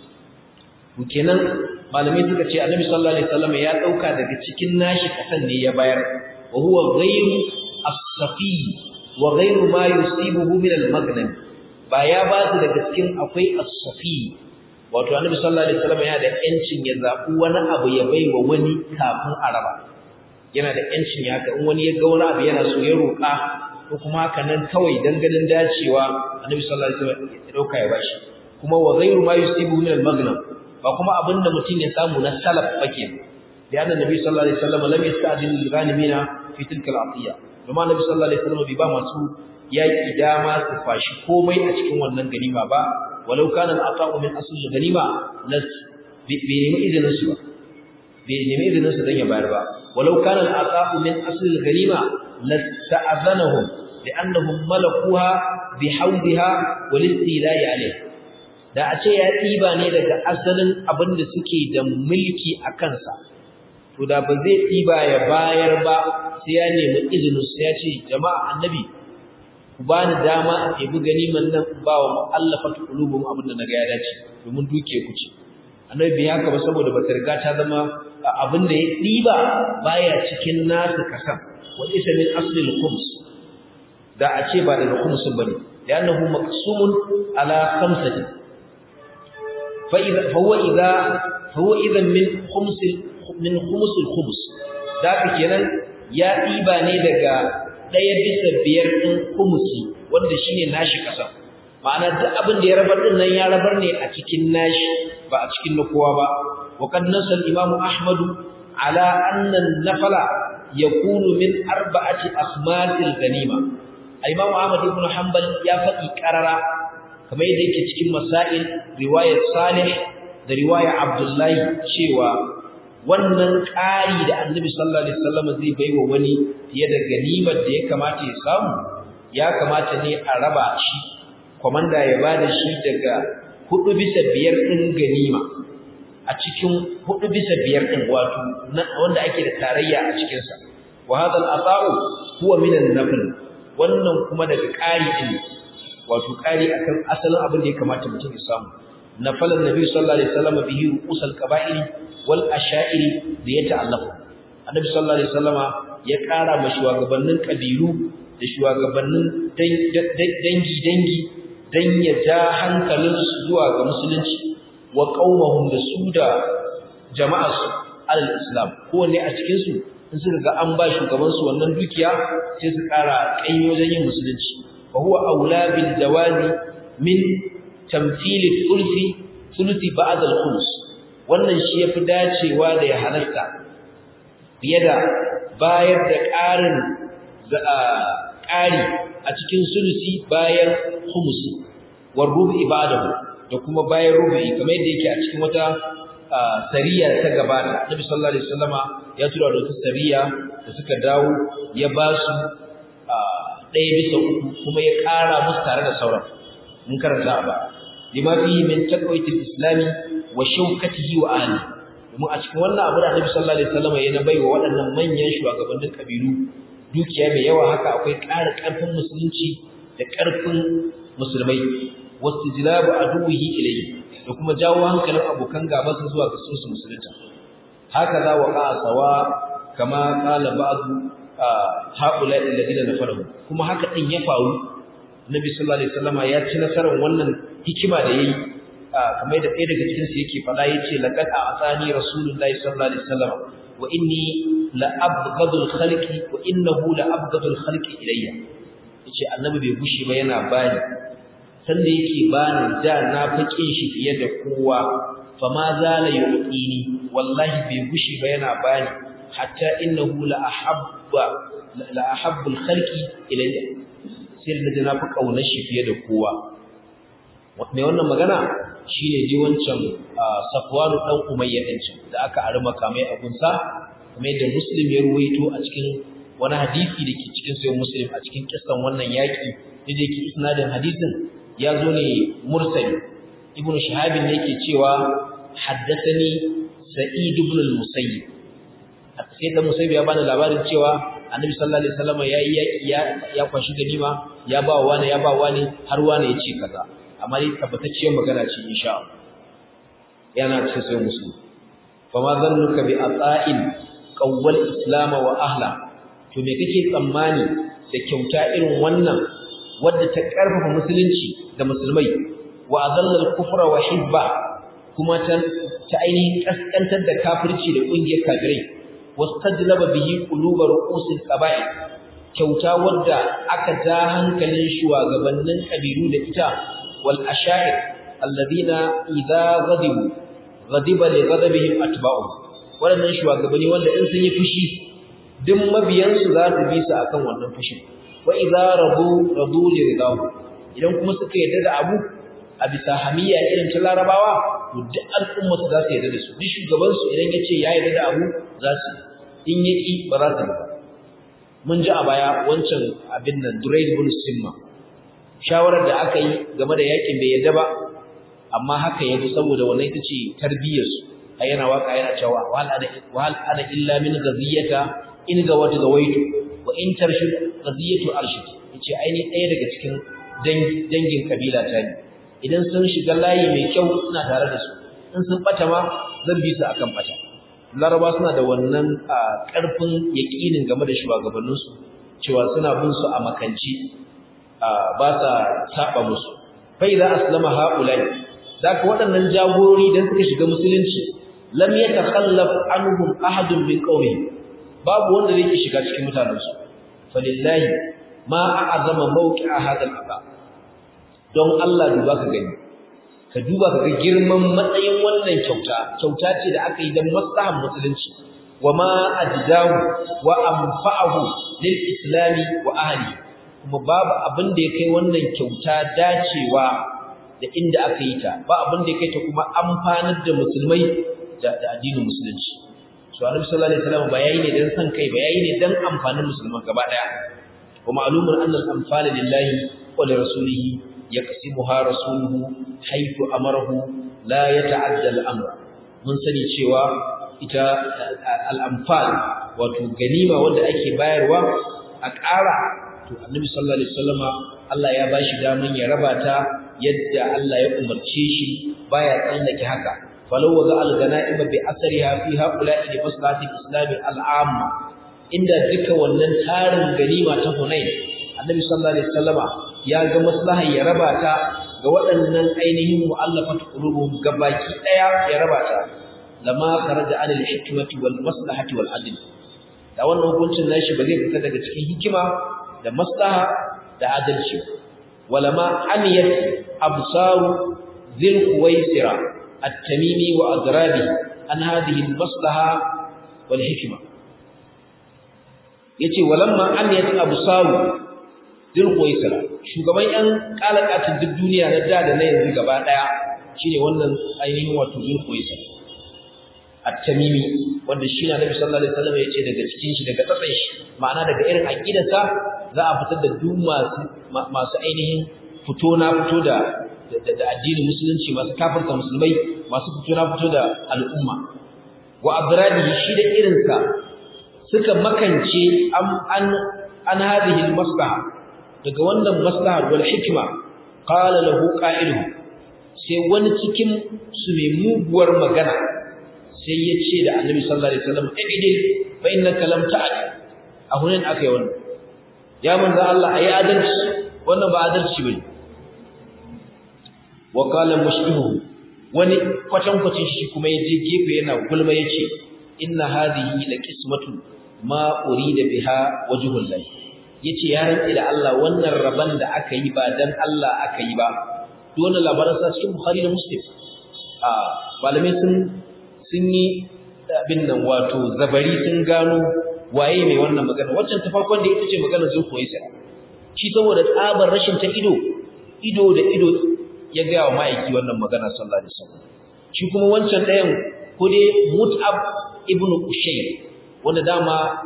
Speaker 1: kenan malamai suka ce annabi sallallahu alaihi wasallam ya dauka daga cikin nashi kasan ne ya bayar wa huwa ghayru as-safi wa ghayru ma yusibuhu min al-maghnam ba ya ba su daga cikin akwai as-safi wato annabi sallallahu alaihi wasallam yana da yancin ya zabi wani abu ya baiwa wani kafin a raba yana da yancin ya ka in wani ya ga wani abu yana so ya roka ko kuma haka nan kawai dan ganin dacewa annabi sallallahu alaihi wasallam ya dauka ya bashi kuma wa ghayru ma yusibuhu min al-maghnam ba kuma abinda mutum ya samu na salaf bake da annabi sallallahu alaihi wasallam lam yasta'din lil ghanimina fi tilka al-atiya kuma annabi sallallahu alaihi wasallam bai ba masu yaki dama su fashi komai a cikin wannan ganima ba walau kana al-ata'u min asl al-ganima las bi nemi izinin su ba bai nemi izinin su dan ya bayar ba walau kana al-ata'u min asl al-ganima lasta'azanahum li'annahum malakuha bihawdiha wal istila'i alayha da a ce ya ɗiba ne daga asalin abin da suke da mulki a kansa to da ba zai ɗiba ya bayar ba sai ya nemi izinin sai ya ce jama'a annabi ku ba ni dama a ɗebi ganiman nan ba wa mu'allafat qulubum abin da na ga ya dace domin duke ku ce annabi bai haka ba saboda ba ta riga ta zama abin da ya ɗiba baya cikin nasu kasan wa isa min aslil khums da a ce ba daga khumsun bane لأنه مقسوم على خمسة فإذا فهو إذا فهو إذا من خمس من خمس الخمس ذاك kenan ya diba ne daga daya bisa biyar din khumsi wanda shine nashi kasa ma'ana duk abin da ya rabar din nan ya rabar ne a cikin nashi ba a cikin na kowa ba wa qad nasal imam ahmad ala anna an-nafala yakunu min arba'ati akhmasil ganima imam ahmad ibn hanbal ya faɗi karara kamar yadda yake cikin masail riwayat salih da riwaya abdullahi cewa wannan ƙari da annabi sallallahu alaihi wasallam zai baiwa wani fiye da ganimar da ya kamata ya samu ya kamata ne a raba shi komanda ya bada shi daga hudu bisa biyar din ganima a cikin hudu bisa biyar din wato wanda ake da tarayya a cikin sa wa hadha al-ata'u huwa min an-nafl wannan kuma daga ƙari din wato ƙari akan asalin abin da ya kamata mutum ya samu nafalan nabi sallallahu alaihi wasallam bihi ru'usal qaba'ili wal asha'iri da ya ta'allafu annabi sallallahu alaihi wasallama ya ƙara ma shugabannin kabilu da shugabannin dangi dangi dan ya ja hankalin su zuwa ga musulunci wa qaumahum da su da jama'arsu alal islam kowanne a cikin su in suka ga an ba shugaban su wannan dukiya sai su ƙara ƙaimi wajen yin musulunci fa huwa aula bil jawazi min tamthil thuluthi thuluthi ba'd al khums wannan shi yafi dacewa da ya halarta fiye da bayar da ƙarin ƙari a cikin sulusi bayan khumusi war rubi ibadahu da kuma bayan rubi kamar yadda yake a cikin wata sariya ta gabata Nabi sallallahu alaihi wasallama ya tura da wata sariya da suka dawo ya ba su ɗaya bisa uku kuma ya ƙara musu tare da sauran mun karanta a ba lima fihi min taqwatil islami wa shawkatihi wa ahli domin a cikin wannan abu da Annabi sallallahu alaihi wasallam ya bai wa waɗannan manyan shugabannin kabilu dukiya mai yawa haka akwai ƙara ƙarfin musulunci da ƙarfin musulmai wastijlabu aduwihi ilayhi da kuma jawo hankalin abokan gabansa zuwa ga su musulunta haka za wa qa'a sawa kama qala ba'du haula alladhina nafaru kuma haka din ya faru Nabi sallallahu alaihi wasallama ya ci nasarar wannan hikima da yayi kamar da ɗaya daga cikin su yake faɗa yace laqad a'tani rasulullahi sallallahu alaihi wasallam wa inni la abghadul khalqi wa innahu la abghadul khalqi ilayya yace annabi bai gushi ba yana bani sanda yake bani da na fakin shi fiye da kowa fa ma zala yu'tini wallahi bai gushi ba yana bani hatta innahu la ahabba la ahabbul khalqi ilayya sai da na fi kaunar shi fiye da kowa mai wannan magana shine ji wancan Safwanu dan Umayya din da aka ari makamai a gunsa kamar yadda Muslim ya ruwaito a cikin wani hadisi da ke cikin sayin muslim a cikin kissan wannan yaƙi da da ke isnadin hadisin ya zo ne mursali ibnu shahabin ne yake cewa haddathani sa'id ibn al-musayyib sai da musayyib ya bani labarin cewa annabi sallallahu alaihi wasallam ya yi ya ya kwashi ganima ya ba wani ya ba wani har wani ya ce kaza amma dai tabbatacciyar magana ce insha Allah yana cikin sai musu fa ma zannuka bi ata'in qawwal islam wa ahla to me kake tsammani da kyauta irin wannan wadda ta karfafa musulunci da musulmai wa azalla al-kufra wa hibba kuma ta ta ainihin kaskantar da kafirci da kungiyar kafirai wastajlaba bihi qulubar ru'usil qaba'il kyauta wadda aka ja hankalin shugabannin kabilu da ita wal asha'ir alladhina idza ghadibu ghadiba li ghadabihim atba'u wadannan shugabanni wanda in sun yi fushi duk mabiyansu za su bi su akan wannan fushin wa idza radu radu li ridahu idan kuma suka yarda da abu a bisa hamiya irin ta larabawa to duk al'umma su za su yarda da su duk shugaban su idan yace ya yarda da abu za su in yaki ba za su ba mun ji a baya wancan abin nan Durayd ibn Simma shawarar da aka yi game da yakin bai yarda ba amma haka yazo saboda wannan ita ce tarbiyyar su ai yana waka yana cewa wal ana wal ana illa min ghaziyata in ga wata gawaitu wa in tarshid ghaziyatu arshid yace ai ni ɗaya daga cikin dangin kabila ta ne idan sun shiga layi mai kyau ina tare da su in sun bata ma zan bi su akan bata laraba suna da wannan karfin yaƙinin game da shugabanninsu cewa suna bin su a makanci ba sa saba musu fa idza aslama haulai zaka waɗannan jagorori dan suka shiga musulunci lam yatakhallaf anhum ahadun min qawmi babu wanda zai shiga cikin mutanensu falillahi ma a'azama mawqi'a hadal aba don Allah duba ka gani ka duba ka ga girman matsayin wannan kyauta kyauta ce da aka yi don maslahan musulunci wa ma ajdahu wa anfa'ahu lil islami wa ahli kuma babu abin da ya kai wannan kyauta dacewa da inda aka yi ta ba abin da ya kai ta kuma amfanar da musulmai da addinin musulunci so annabi sallallahu alaihi wasallam ba yayi ne dan san kai ba yayi ne dan amfanin musulman gaba daya wa ma'lumun anna al-anfala lillahi wa li rasulihi yaqsimuha rasuluhu haythu amarahu la yata'adda al-amr mun sani cewa ita al-anfal wato ganima wanda ake bayarwa a ƙara to annabi sallallahu alaihi wasallama Allah ya bashi daman ya raba ta yadda Allah ya umarce shi baya tsallake haka فلو وضع الغنائم بأثرها في هؤلاء لمصلحة الإسلام العامة عند ذكر wannan tarin ganima ta Hunain Annabi sallallahu alaihi wasallama ya ga maslaha ya raba ta ga waɗannan ainihin mu'allafat qulubuhum gabaki daya ya raba ta lama kharaja anil hikmati wal maslahati wal adl da wannan hukuncin nashi ba zai fita daga cikin hikima da maslaha da adalci walama amiyat absaru dhil quwaisira التميمي وأضرابه عن هذه المصلحة والحكمة yace walamma amiyat absaru dil qaisara shugaban yan kalakatin duk duniya na da da na yanzu gaba daya shine wannan ainihin wato dil qaisar at-tamimi wanda shi na nabi sallallahu alaihi wasallam yace daga cikin shi daga tsatsan shi ma'ana daga irin aqidarsa za a fitar da duk masu masu ainihin fito na fito da da addinin musulunci masu kafirta musulmai masu fito na fito da al'umma wa adradi shi da irinsa suka makance an an an hadhihi almaslaha daga wannan maslaha wal hikma qala lahu qa'ilu sai wani cikin su mai muguwar magana sai ya ce da annabi sallallahu alaihi wasallam idil fa innaka lam ta'ad a hunan akai wannan ya manzo Allah ayi adalci wannan ba adalci bane wa qala mushbihu wani kwatan kwacin shi kuma yaje gefe yana gulma yace inna hadhihi la qismatu ma urida biha wajhul lahi yace ya rantsi da Allah wannan raban da aka yi ba dan Allah aka yi ba dole labarin sa cikin Bukhari da Muslim a malamai sun sun yi abin nan wato zabari sun gano waye mai wannan magana waccan ta farkon da ita ce maganar Zulkhuwaisir shi saboda tsabar rashin ta ido ido da ido ya ga wa ma'aiki wannan magana sallallahu alaihi wasallam shi kuma wancan ɗayan ko dai Mut'ab ibn Ushayr wanda dama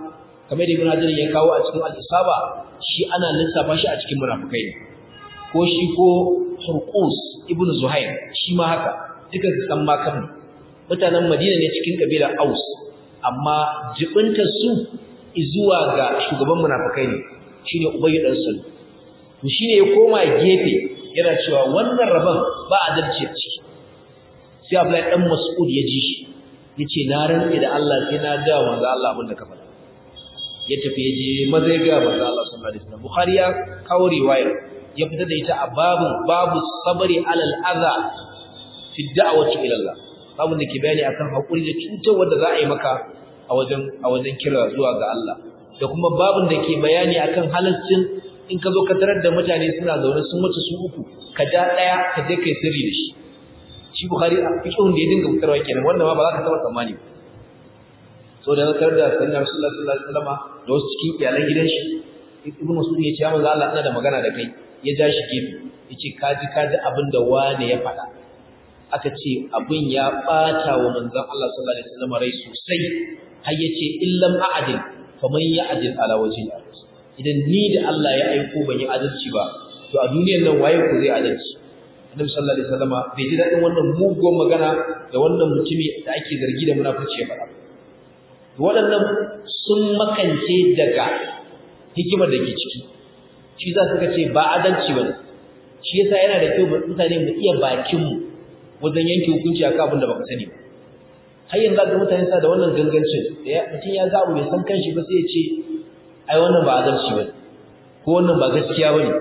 Speaker 1: kamar da ibn hajar ya kawo a cikin al-isaba shi ana lissafa shi a cikin munafikai ne ko shi ko hurqus ibn zuhair shi ma haka duka su san ma kan mutanen madina ne cikin kabilar aus amma jibinta su zuwa ga shugaban munafikai ne shine ubayy dan salu to shine ya koma gefe yana cewa wannan rabon ba adalci a ciki sai Abdullahi dan Mas'ud ya ji shi yace na rantsi da Allah sai na ga manzo Allah abin da ka faɗa ya tafi ya je maza ya ga manzo Allah sallallahu alaihi wasallam Bukhari ya kawo riwaya ya fita da ita a babu babu sabri alal adha fi da'wati ila Allah babu da ke bayani akan hakuri da cutar wanda za a yi maka a wajen a wajen kira zuwa ga Allah da kuma babun da ke bayani akan halaccin in ka zo ka tarar da mutane suna zaune sun mutu su uku ka ja daya ka je kai sirri da shi shi Bukhari a fiqhun da ya dinga fitarwa kenan wannan ma ba za ka taba tsammani ba so da nakar da sayyidina Rasulullah sallallahu alaihi wasallam da wasu cikin iyalan gidan shi Ibn Mas'ud ya ce ya manzo Allah ina da magana da kai ya ja shi gefe yace kaji kaji abin da wane ya faɗa aka ce abin ya bata wa manzon Allah sallallahu alaihi wasallam rai sosai har yace illam a'dil faman ya'dil ala wajhi idan ni da Allah ya aiko ban yi adalci ba to a duniyar nan waye ku zai adalci Annabi sallallahu alaihi wasallam bai ji dadin wannan mugun magana da wannan mutumi da ake zargi da munafurci ya faɗa waɗannan sun makance daga hikimar da ke ciki shi za su ce ba adalci ba shi yasa yana da kyau mutane mu iya bakin mu wajen yanke hukunci akan abin da baka sani ba har yanzu ga mutane sa da wannan gangancin da mutum ya ga abu bai san kanshi ba sai ya ce ai wannan ba adalci ba ko wannan ba gaskiya ba ne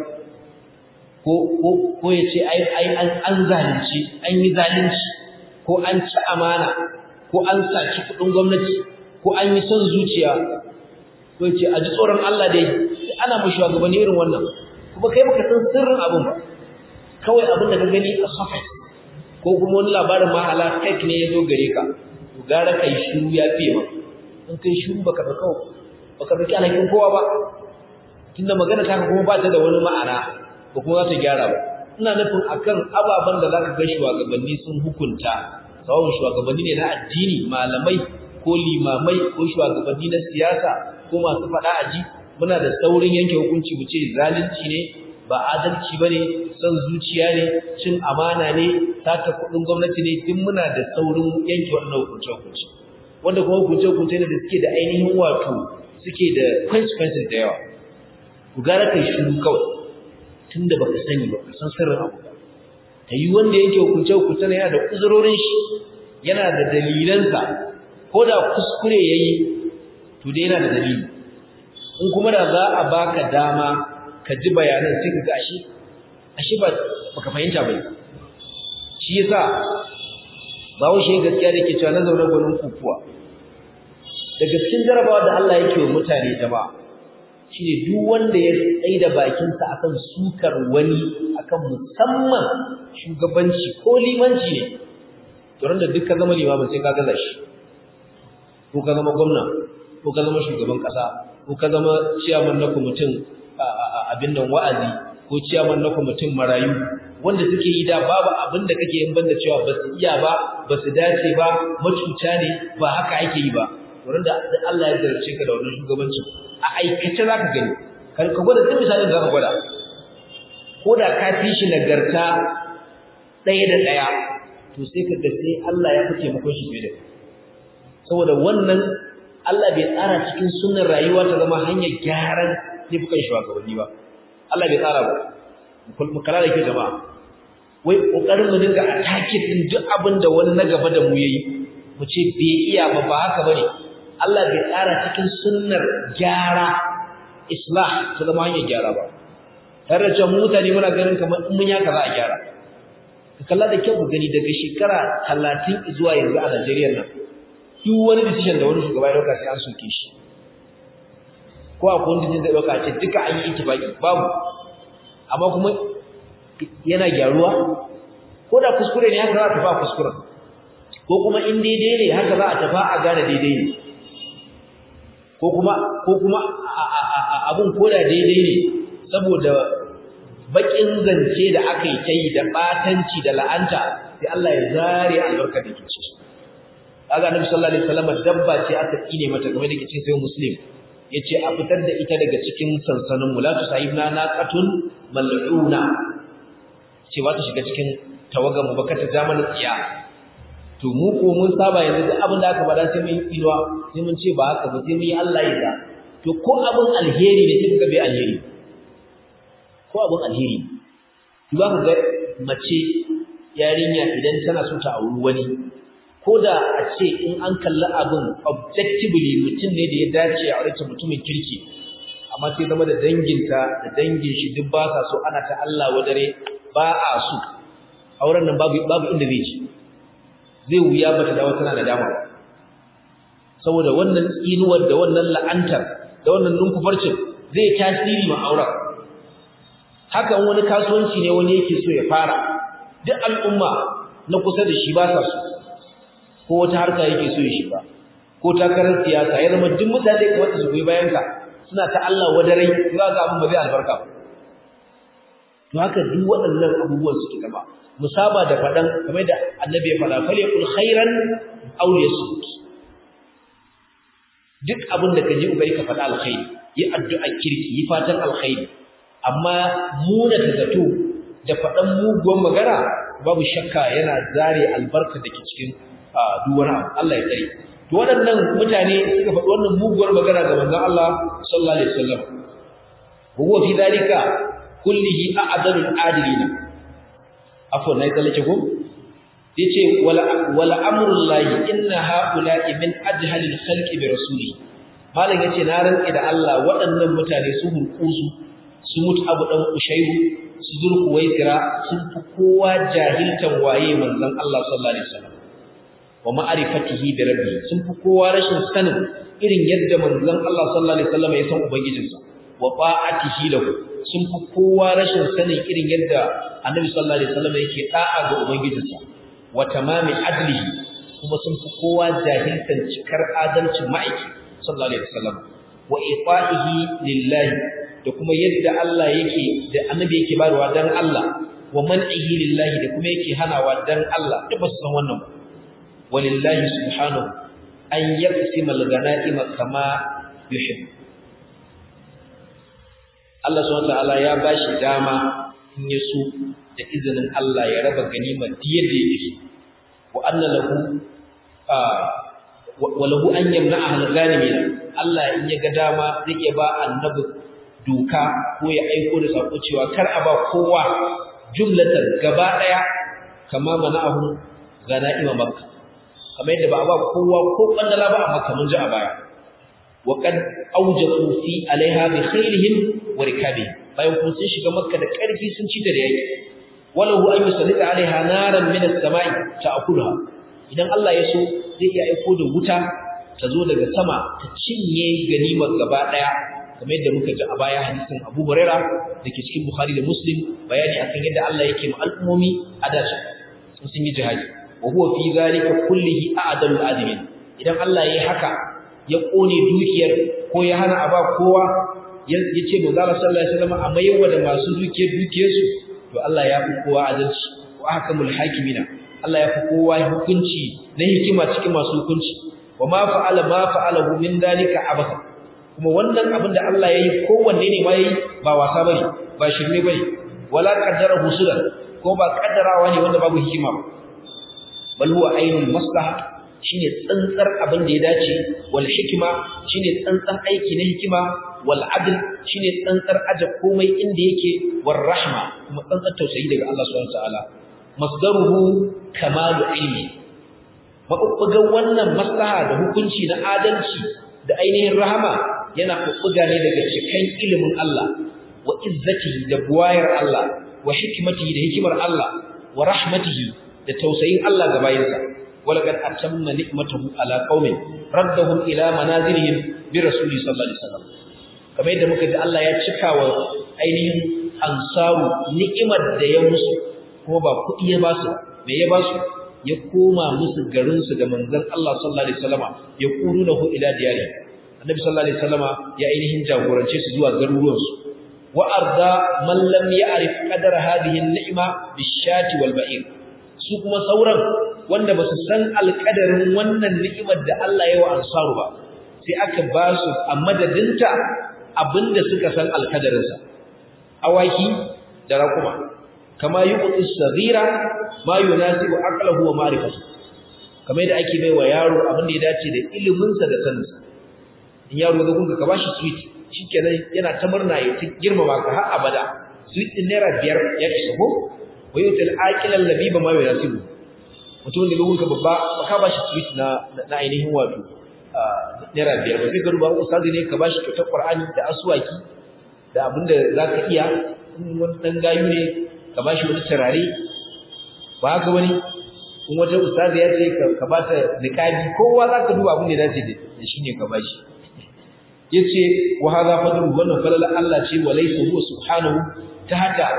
Speaker 1: ko ya ce ai an zalunci an yi zalunci ko an ci amana ko an saci kudin gwamnati ko an yi son zuciya ko ya ce a ji tsoron Allah dai ana mu shugabanni irin wannan kuma kai baka san sirrin abin ba kawai abin da ka gani a surface ko kuma wani labarin mahala fake ne ya zo gare ka to gara kai shiru ya fiye ma in kai shiru baka da kawai baka dauki alhakin kowa ba tunda magana ta kuma ba ta da wani ma'ana ba kuma za ta gyara ba ina nufin akan ababen da zaka ga shugabanni sun hukunta sawun shugabanni ne na addini malamai ko limamai ko shugabanni na siyasa ko masu faɗa aji muna da saurin yanke hukunci mu ce zalunci ne ba adalci bane son zuciya ne cin amana ne sata kuɗin gwamnati ne duk muna da saurin yanke wannan hukunce hukunci wanda kuma hukunce hukunce ne da suke da ainihin wato suke da consequences da yawa ku gara kai shiru kawai tunda baka sani ba ka san sirrin abu ta yi wanda yake hukunce hukunce ne yana da uzurorin shi yana da dalilansa ko da kuskure yayi to dai yana da dalili in kuma da za a baka dama ka ji bayanan sai ka ga ashe ashe ba baka fahimta ba shi yasa bawo shi gaskiya da ke cewa na zaune gwanin kukuwa daga cikin jarabawa da Allah yake wa mutane jama'a shine duk wanda ya tsai da bakinsa akan sukar wani akan musamman shugabanci ko limanci ne to da duk ka zama limamin sai ka gaza shi ko ka zama gwamna ko ka zama shugaban kasa ko ka zama ciyaman na kwamitin abin nan wa'azi ko ciyaman na kwamitin marayu wanda suke yi da babu abin da kake yin banda cewa ba su iya ba ba su dace ba macuta ne ba haka ake yi ba wurin da Allah ya zarce ka da wannan shugabancin a aikace za ka gani ka gwada duk misalin za ka gwada ko da ka fi shi nagarta ɗaya da ɗaya to sai ka ga sai Allah ya fi taimakon shi fiye da saboda wannan Allah bai tsara cikin sunan rayuwa ta zama hanyar gyaran laifukan shugabanni ba Allah bai tsara ba mu kala da ke jama'a wai kokarin mu dinga attacking din duk abin da wani na gaba da mu yayi mu ce bai iya ba ba haka bane Allah bai tsara cikin sunnar gyara islah ta zama hanyar gyara ba tare da cewa mutane muna ganin kamar in mun yaka za a gyara ka kalla da kyau ku gani daga shekara talatin zuwa yanzu a Najeriya nan duk wani decision da wani shugaba ya dauka sai an soke shi ko akwai wani decision da dauka ce duka an yi ittifaki babu amma kuma yana gyaruwa ko da kuskure ne haka za a tafi a kuskuren ko kuma in daidai ne haka za a tafi a gane daidai ne ko kuma ko kuma abun koda daidai ne saboda bakin zance da aka yi ta yi da batanci da la'anta sai Allah ya zare albarka da ke ciki kaga annabi sallallahu alaihi wasallam dabba ce aka tsine mata game da ke cikin sai muslim yace a fitar da ita daga cikin sansanin mu la tusahibna naqatun mal'una ce ba ta shiga cikin tawagan mu baka ta zamanin tsiya to mu ko mun saba yanzu duk abin da aka faɗa sai mun yi tsinuwa sai mun ce ba haka ba sai mun yi Allah ya sa to ko abin alheri ne sai ka bai alheri ko abin alheri za ka ga mace yarinya idan tana so ta auri wani ko da a ce in an kalli abin objectively mutum ne da ya dace a aure mutumin kirki amma sai zama da danginta da dangin shi duk ba sa so ana ta Allah wadare ba a so auren nan babu babu inda zai ci zai wuya bata dawo tana da dama saboda wannan tsinuwar da wannan la'antar da wannan numfufarcin zai tasiri ma auren hakan wani kasuwanci ne wani yake so ya fara duk al'umma na kusa da shi ba sa so ko wata harka yake so ya shiga ko takarar siyasa ya zama duk mutane kamar su goyi bayan ka suna ta Allah wadarai za ga abin ba zai albarka ba to haka duk waɗannan abubuwan suke gaba musaba da faɗan kamar da annabi ya faɗa fal yaqul khairan aw yasut duk abin da kaje ubari ka faɗa alkhairi yi addu'a kirki yi fatan alkhairi amma muna ta zato da faɗan muguwan magana babu shakka yana zare albarka da ke cikin duwar Allah ya tsare to waɗannan mutane suka faɗi wannan muguwar magana ga manzon Allah sallallahu alaihi wasallam huwa fi dalika kullihi a'dalul adilina afwan nayi tsallake ko yace wala wala amrullahi inna haula'i min ajhalil khalqi bi rasuli malam yace na rantsi da Allah waɗannan mutane su hunkusu su mutu abu dan ushayru su zurku waisira sun fi kowa jahiltan waye manzon Allah sallallahu alaihi wasallam wa ma'rifatihi bi rabbi sun fi kowa rashin sanin irin yadda manzon Allah sallallahu alaihi wasallam ya san ubangijinsa wa ta'atihi lahu sun fi kowa rashin sanin irin yadda annabi sallallahu alaihi wasallam yake da'a ga ubangijinsa wa tamami adlihi kuma sun fi kowa jahiltan cikar adalcin ma'aiki sallallahu alaihi wasallam wa ita'ihi lillahi da kuma yadda Allah yake da annabi yake bayarwa dan Allah wa man'ihi lillahi da kuma yake hanawa dan Allah duk ba su san wannan walillahi subhanahu an yaqsima al-ghanaima kama yuhib Allah subhanahu wa ta'ala ya bashi dama in ya so da izinin Allah ya raba ganima yadda yake wa anna lahu wa lahu an yamna'a al-ghanimin Allah in ya ga dama zai iya ba annabi doka ko ya aiko da sako cewa kar a ba kowa jumlatan gaba daya kama mana'ahu ganaima makka kamar yadda ba a ba kowa ko bandala ba a makka mun ji a baya wa qad awjatu fi alaiha bi khairihim wa rikabihim bayan kun sun shiga makka da karfi sun ci da yaki walahu an yusallita alaiha naran min as-sama'i ta'kuluha idan Allah ya so zai iya aiko da wuta ta zo daga sama ta cinye ganimar gaba daya kamar yadda muka ji a baya hadisin Abu Huraira dake cikin Bukhari da Muslim bayani akan yadda Allah yake ma al'ummomi a dace sun yi jihadi wa huwa fi zalika kullihi a'dalul adimin idan Allah yayi haka ya kone dukiyar ko ya hana aba kowa ya ce manzo Allah sallallahu alaihi wasallam a mayarwa da masu dukiyar dukiyarsu to Allah ya fi kowa adalci wa ahkamul hakimina Allah ya fi kowa hukunci na hikima cikin masu hukunci wa ma fa'ala ma fa'alahu min dalika abaka kuma wannan abin da Allah yayi kowanne ne ma yayi ba wasa bane ba shirme bane wala qaddara husulan ko ba kaddarawa ne wanda babu hikima ba bal huwa ainul maslaha shine tsantsar abin da ya dace wal hikima shine tsantsan aiki na hikima wal adl shine tsantsar aje komai inda yake war rahma kuma tsantsar tausayi daga Allah subhanahu wataala masdaruhu kamalu ilmi mabubbugan wannan maslaha da hukunci na adalci da ainihin rahama yana bubbuga ne daga cikin ilimin Allah wa izzatihi da buwayar Allah wa hikmatihi da hikimar Allah wa rahmatihi da tausayin Allah ga bayinsa walaqad atamma ni'matahu ala qaumin raddahum ila manazilihim bi rasuli sallallahu alaihi wasallam kamar yadda muka ji Allah ya cika wa ainihin ansaru ni'imar da ya musu kuma ba kuɗi ya ba su me ya ba su ya koma musu garin su da manzon Allah sallallahu alaihi wasallama ya kurunahu ila diyari annabi sallallahu alaihi wasallama ya ainihin jagorance su zuwa garuruwan su wa arda man lam ya'rif qadar hadhihi an-ni'ma bish-shati wal ba'ir su kuma sauran wanda ba su san alƙadarin wannan ni'imar da Allah ya wa ansaru ba sai aka ba su a madadinta abinda suka san alkadarinsa awaki da raƙuma kama yi kuɗi sagira ma yunasibu aqlahu wa ma'rifatu kamar yadda ake bai wa yaro abin da ya dace da iliminsa da saninsa in yaro ga gunka ka bashi sweet shikenan yana ta murna ya ta girmama ka har abada sweet din naira biyar ya isa ko wa yutil aqilan labiba ma yunasibu mutum da gunka babba ba ka bashi sweet na na ainihin wato naira biyar ba sai ka duba ustazi ne ka bashi kyautar qur'ani da aswaki da abinda zaka iya in wani dan gayu ne ka bashi wani turare ba haka bane in wata ustazi ya ce ka ba ta niqabi kowa zaka duba abin da ya dace da shi ne ka bashi yace wa hadha fadlu wannan falala Allah ce wa laysa huwa subhanahu tahta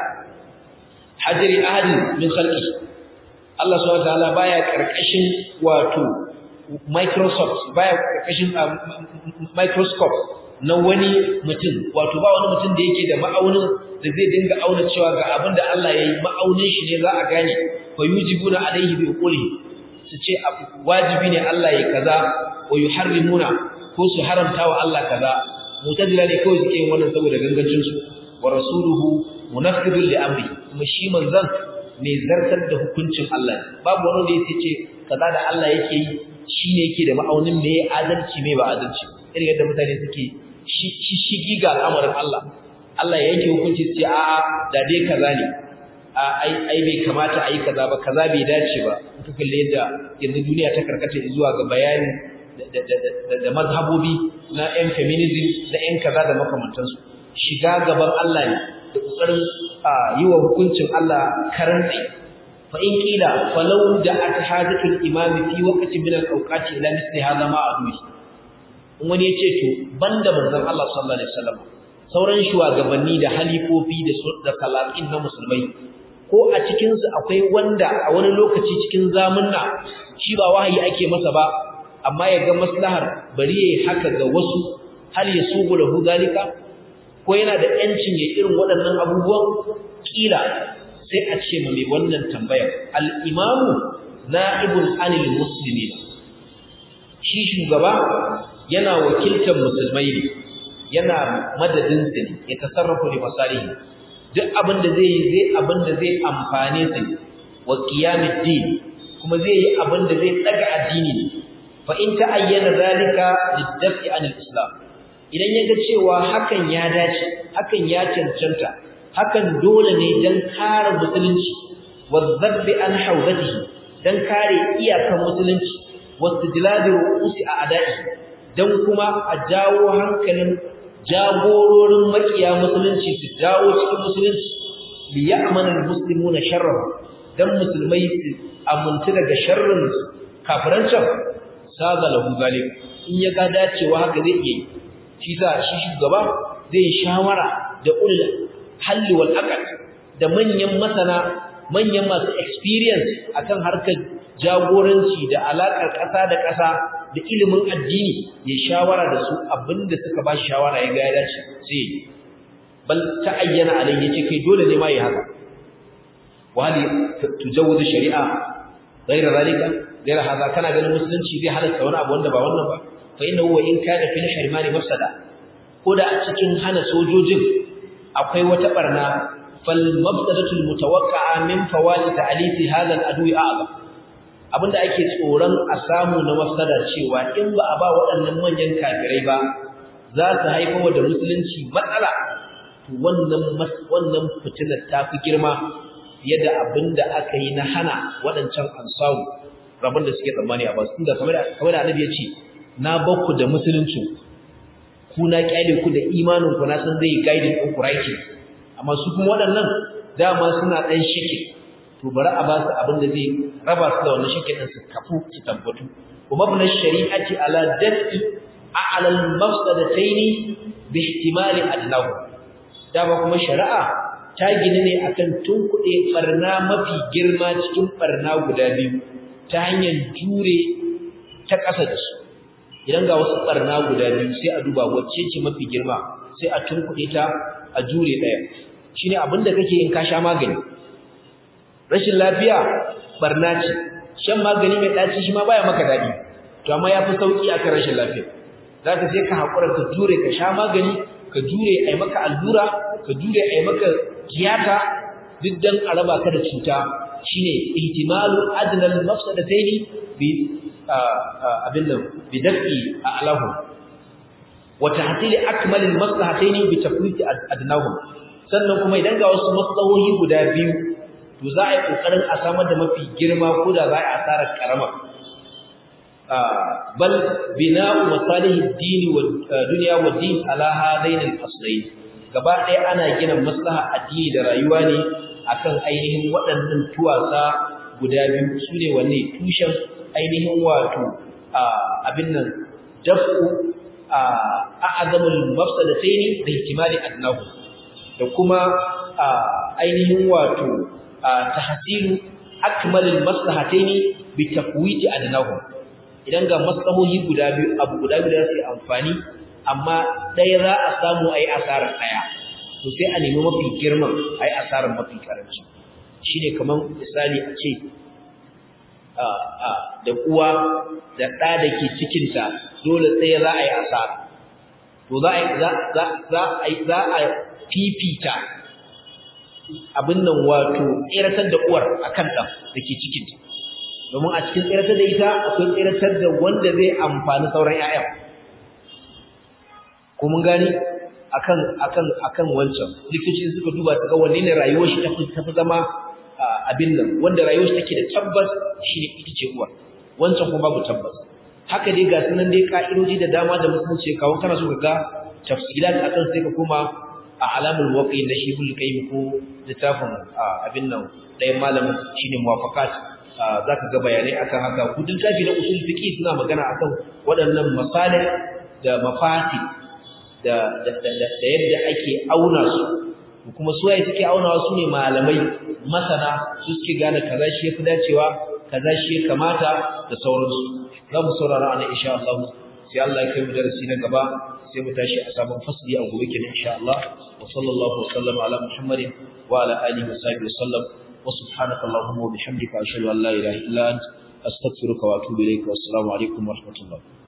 Speaker 1: hajri ahadin min khalqi Allah subhanahu wa ta'ala baya karkashin wato Microsoft baya karkashin microscope na wani mutum wato ba wani mutum da yake da ma'aunin da zai dinga auna cewa ga abin da Allah ya yi ma'aunin shi ne za a gane fa yujibuna alaihi bi quli su ce wajibi ne Allah ya kaza wa yuharrimuna ko su haramta wa Allah kaza mutazila ne kawai suke yin wannan saboda gangancin su wa rasuluhu munaffidun li amri kuma shi manzon mai zartar da hukuncin Allah babu wani da yake ce kaza da Allah yake yi shine yake da ma'aunin me adalci me ba adalci irin yadda mutane suke shi shigi ga al'amarin Allah Allah ya yanke hukunci sai a da dai kaza ne a ai ai bai kamata ai kaza ba kaza bai dace ba in ka kalle yadda yanzu duniya ta karkata zuwa ga bayani da mazhabobi na yan feminism da yan kaza da makamantansu shiga gaban Allah ne da kokarin yi wa hukuncin Allah karanci fa in kila falau da athazatul imam fi waqtin min al-awqati ila misli hadha ma adui in wani ya ce to banda manzon Allah sallallahu alaihi wasallam sauran shugabanni da halifofi da da salatin na musulmai ko a cikin su akwai wanda a wani lokaci cikin zamunna shi ba wahayi ake masa ba amma ya ga maslahar bari yayi haka ga wasu hal yasubu lahu zalika ko yana da yancin ya irin waɗannan abubuwan kila sai a ce mai wannan tambayar al-imamu na'ibun anil muslimin shi shugaba yana wakiltar musulmai ne yana madadin su ne ya tasarrafu li masalihi duk abin da zai yi zai abin da zai amfane su wa qiyamid din kuma zai yi abin da zai daga addini fa in ta'ayyana zalika lidaf'i anil islam idan yaga cewa hakan ya dace hakan ya cancanta hakan dole ne dan kare musulunci wa dhabbi an hawzatihi dan kare iyakan musulunci wastidladi ru'usi a ada'i dan kuma a jawo hankalin jagororin makiya musulunci su dawo cikin musulunci li ya'manu almuslimuna sharrahu dan musulmai su amuntu daga sharrin kafiran can saga lahu zalik in ya ga dacewa haka zai yi shi za shi shugaba zai shawara da ulul halli wal aqd da manyan masana manyan masu experience akan harkar jagoranci da alakar ƙasa da ƙasa da ilimin addini ya shawara da su abinda suka ba shawara ya ga ya dace sai bal ta ayyana alai yace kai dole ne ma yi haka wali tujawuzu shari'a ghayra zalika ghayra hada kana ganin musulunci zai halatta wani abu wanda ba wannan ba fa inna huwa in kana fil harimani mafsada ko da a cikin hana sojojin akwai wata barna fal mafsadatu al mutawaqqa'a min fawati ta'lifi hadha al adwi a'zam abinda ake tsoron a samu na mafsada cewa in ba a ba waɗannan manyan kafirai ba za su haifar da musulunci matsala to wannan wannan fitilar ta fi girma fiye da abinda aka yi na hana waɗancan ansaru rabon da suke tsammani a basu tunda kamar kamar da annabi ya ce na bakku da musulunci ku na kyale ku da imanin ku na san zai guiding ɗin ku right amma su kuma waɗannan dama suna ɗan shike to bari a ba su abin da zai raba su da wannan shirkin su kafu su tabbatu kuma ibn shari'ati ala dafi a'la al-mafsadatayn bi ihtimali adlahu dama kuma shari'a ta gini ne akan tunkuɗe barna mafi girma cikin barna guda biyu ta hanyar jure ta ƙasa da su idan ga wasu barna guda biyu sai a duba wacce ce mafi girma sai a tunkuɗe ta a jure ɗaya shine abin da kake in ka sha magani rashin lafiya barna ce shan magani mai ɗaci shi ma baya maka daɗi to amma ya fi sauƙi akan rashin lafiya zaka sai ka hakura ka jure ka sha magani ka jure ai maka allura ka jure ai maka tiyata duk dan a raba ka da cuta shine ihtimalu adnal mafsadataini bi abin nan bi dafi a'lahu wa tahtil akmal al maslahataini bi tafwit adnahum sannan kuma idan ga wasu maslahohi guda biyu to za a yi kokarin a samar da mafi girma ko da za a yi asarar karama bal bina'u masalihid din wa dunya wa din ala hadain al aslayn gaba ɗaya ana gina maslaha addini da rayuwa ne akan ainihin waɗannan tuwasa guda biyu su ne wanne tushen ainihin wato abin nan dafu a'azamul mafsadataini da ihtimali adnahu da kuma ainihin wato tahsilu akmalul maslahataini bi tafwiti adnahu idan ga maslahohi guda biyu abu guda biyu da su amfani amma ɗaya za a samu ayi asarar ɗaya to sai a nemi mafi girman ai asarar mafi karanci shine kaman misali a ce da uwa da ɗa da ke cikinta dole tsaye za a yi asara to za a za a fifita abin nan wato tseratar da uwar akan ɗan da ke cikinta domin a cikin tseratar da ita akwai tseratar da wanda zai amfani sauran 'ya'yan ko mun gani akan akan akan wancan likitoci suka duba su ga wanne ne rayuwar shi tafi tafi zama abin nan wanda rayuwar shi take da tabbas shine ita ce uwa wancan kuma babu tabbas haka dai ga sunan dai ka'idoji da dama da musulunci kawo kana so ka ga tafsilat akan sai ka koma a alamul waqi na shibul qayyim ko littafin abin nan ɗayan malamin shine muwafaqat zaka ga bayanai akan haka kudin tafi na usul fiqi suna magana akan waɗannan masalih da mafati da yadda ake auna su kuma su waye suke aunawa su ne malamai masana su suke gane kaza shi yafi dacewa kaza shi ya kamata da sauransu za mu saurara ana insha Allah sai Allah ya kai mu darasi na gaba sai mu tashi a sabon fasli a gobe kenan insha Allah wa sallallahu wa sallama ala Muhammadin wa ala alihi wa sahbihi wa sallam wa subhanaka allahumma wa bihamdika ashhadu an la ilaha illa anta astaghfiruka wa atubu ilayka wa assalamu alaikum wa rahmatullah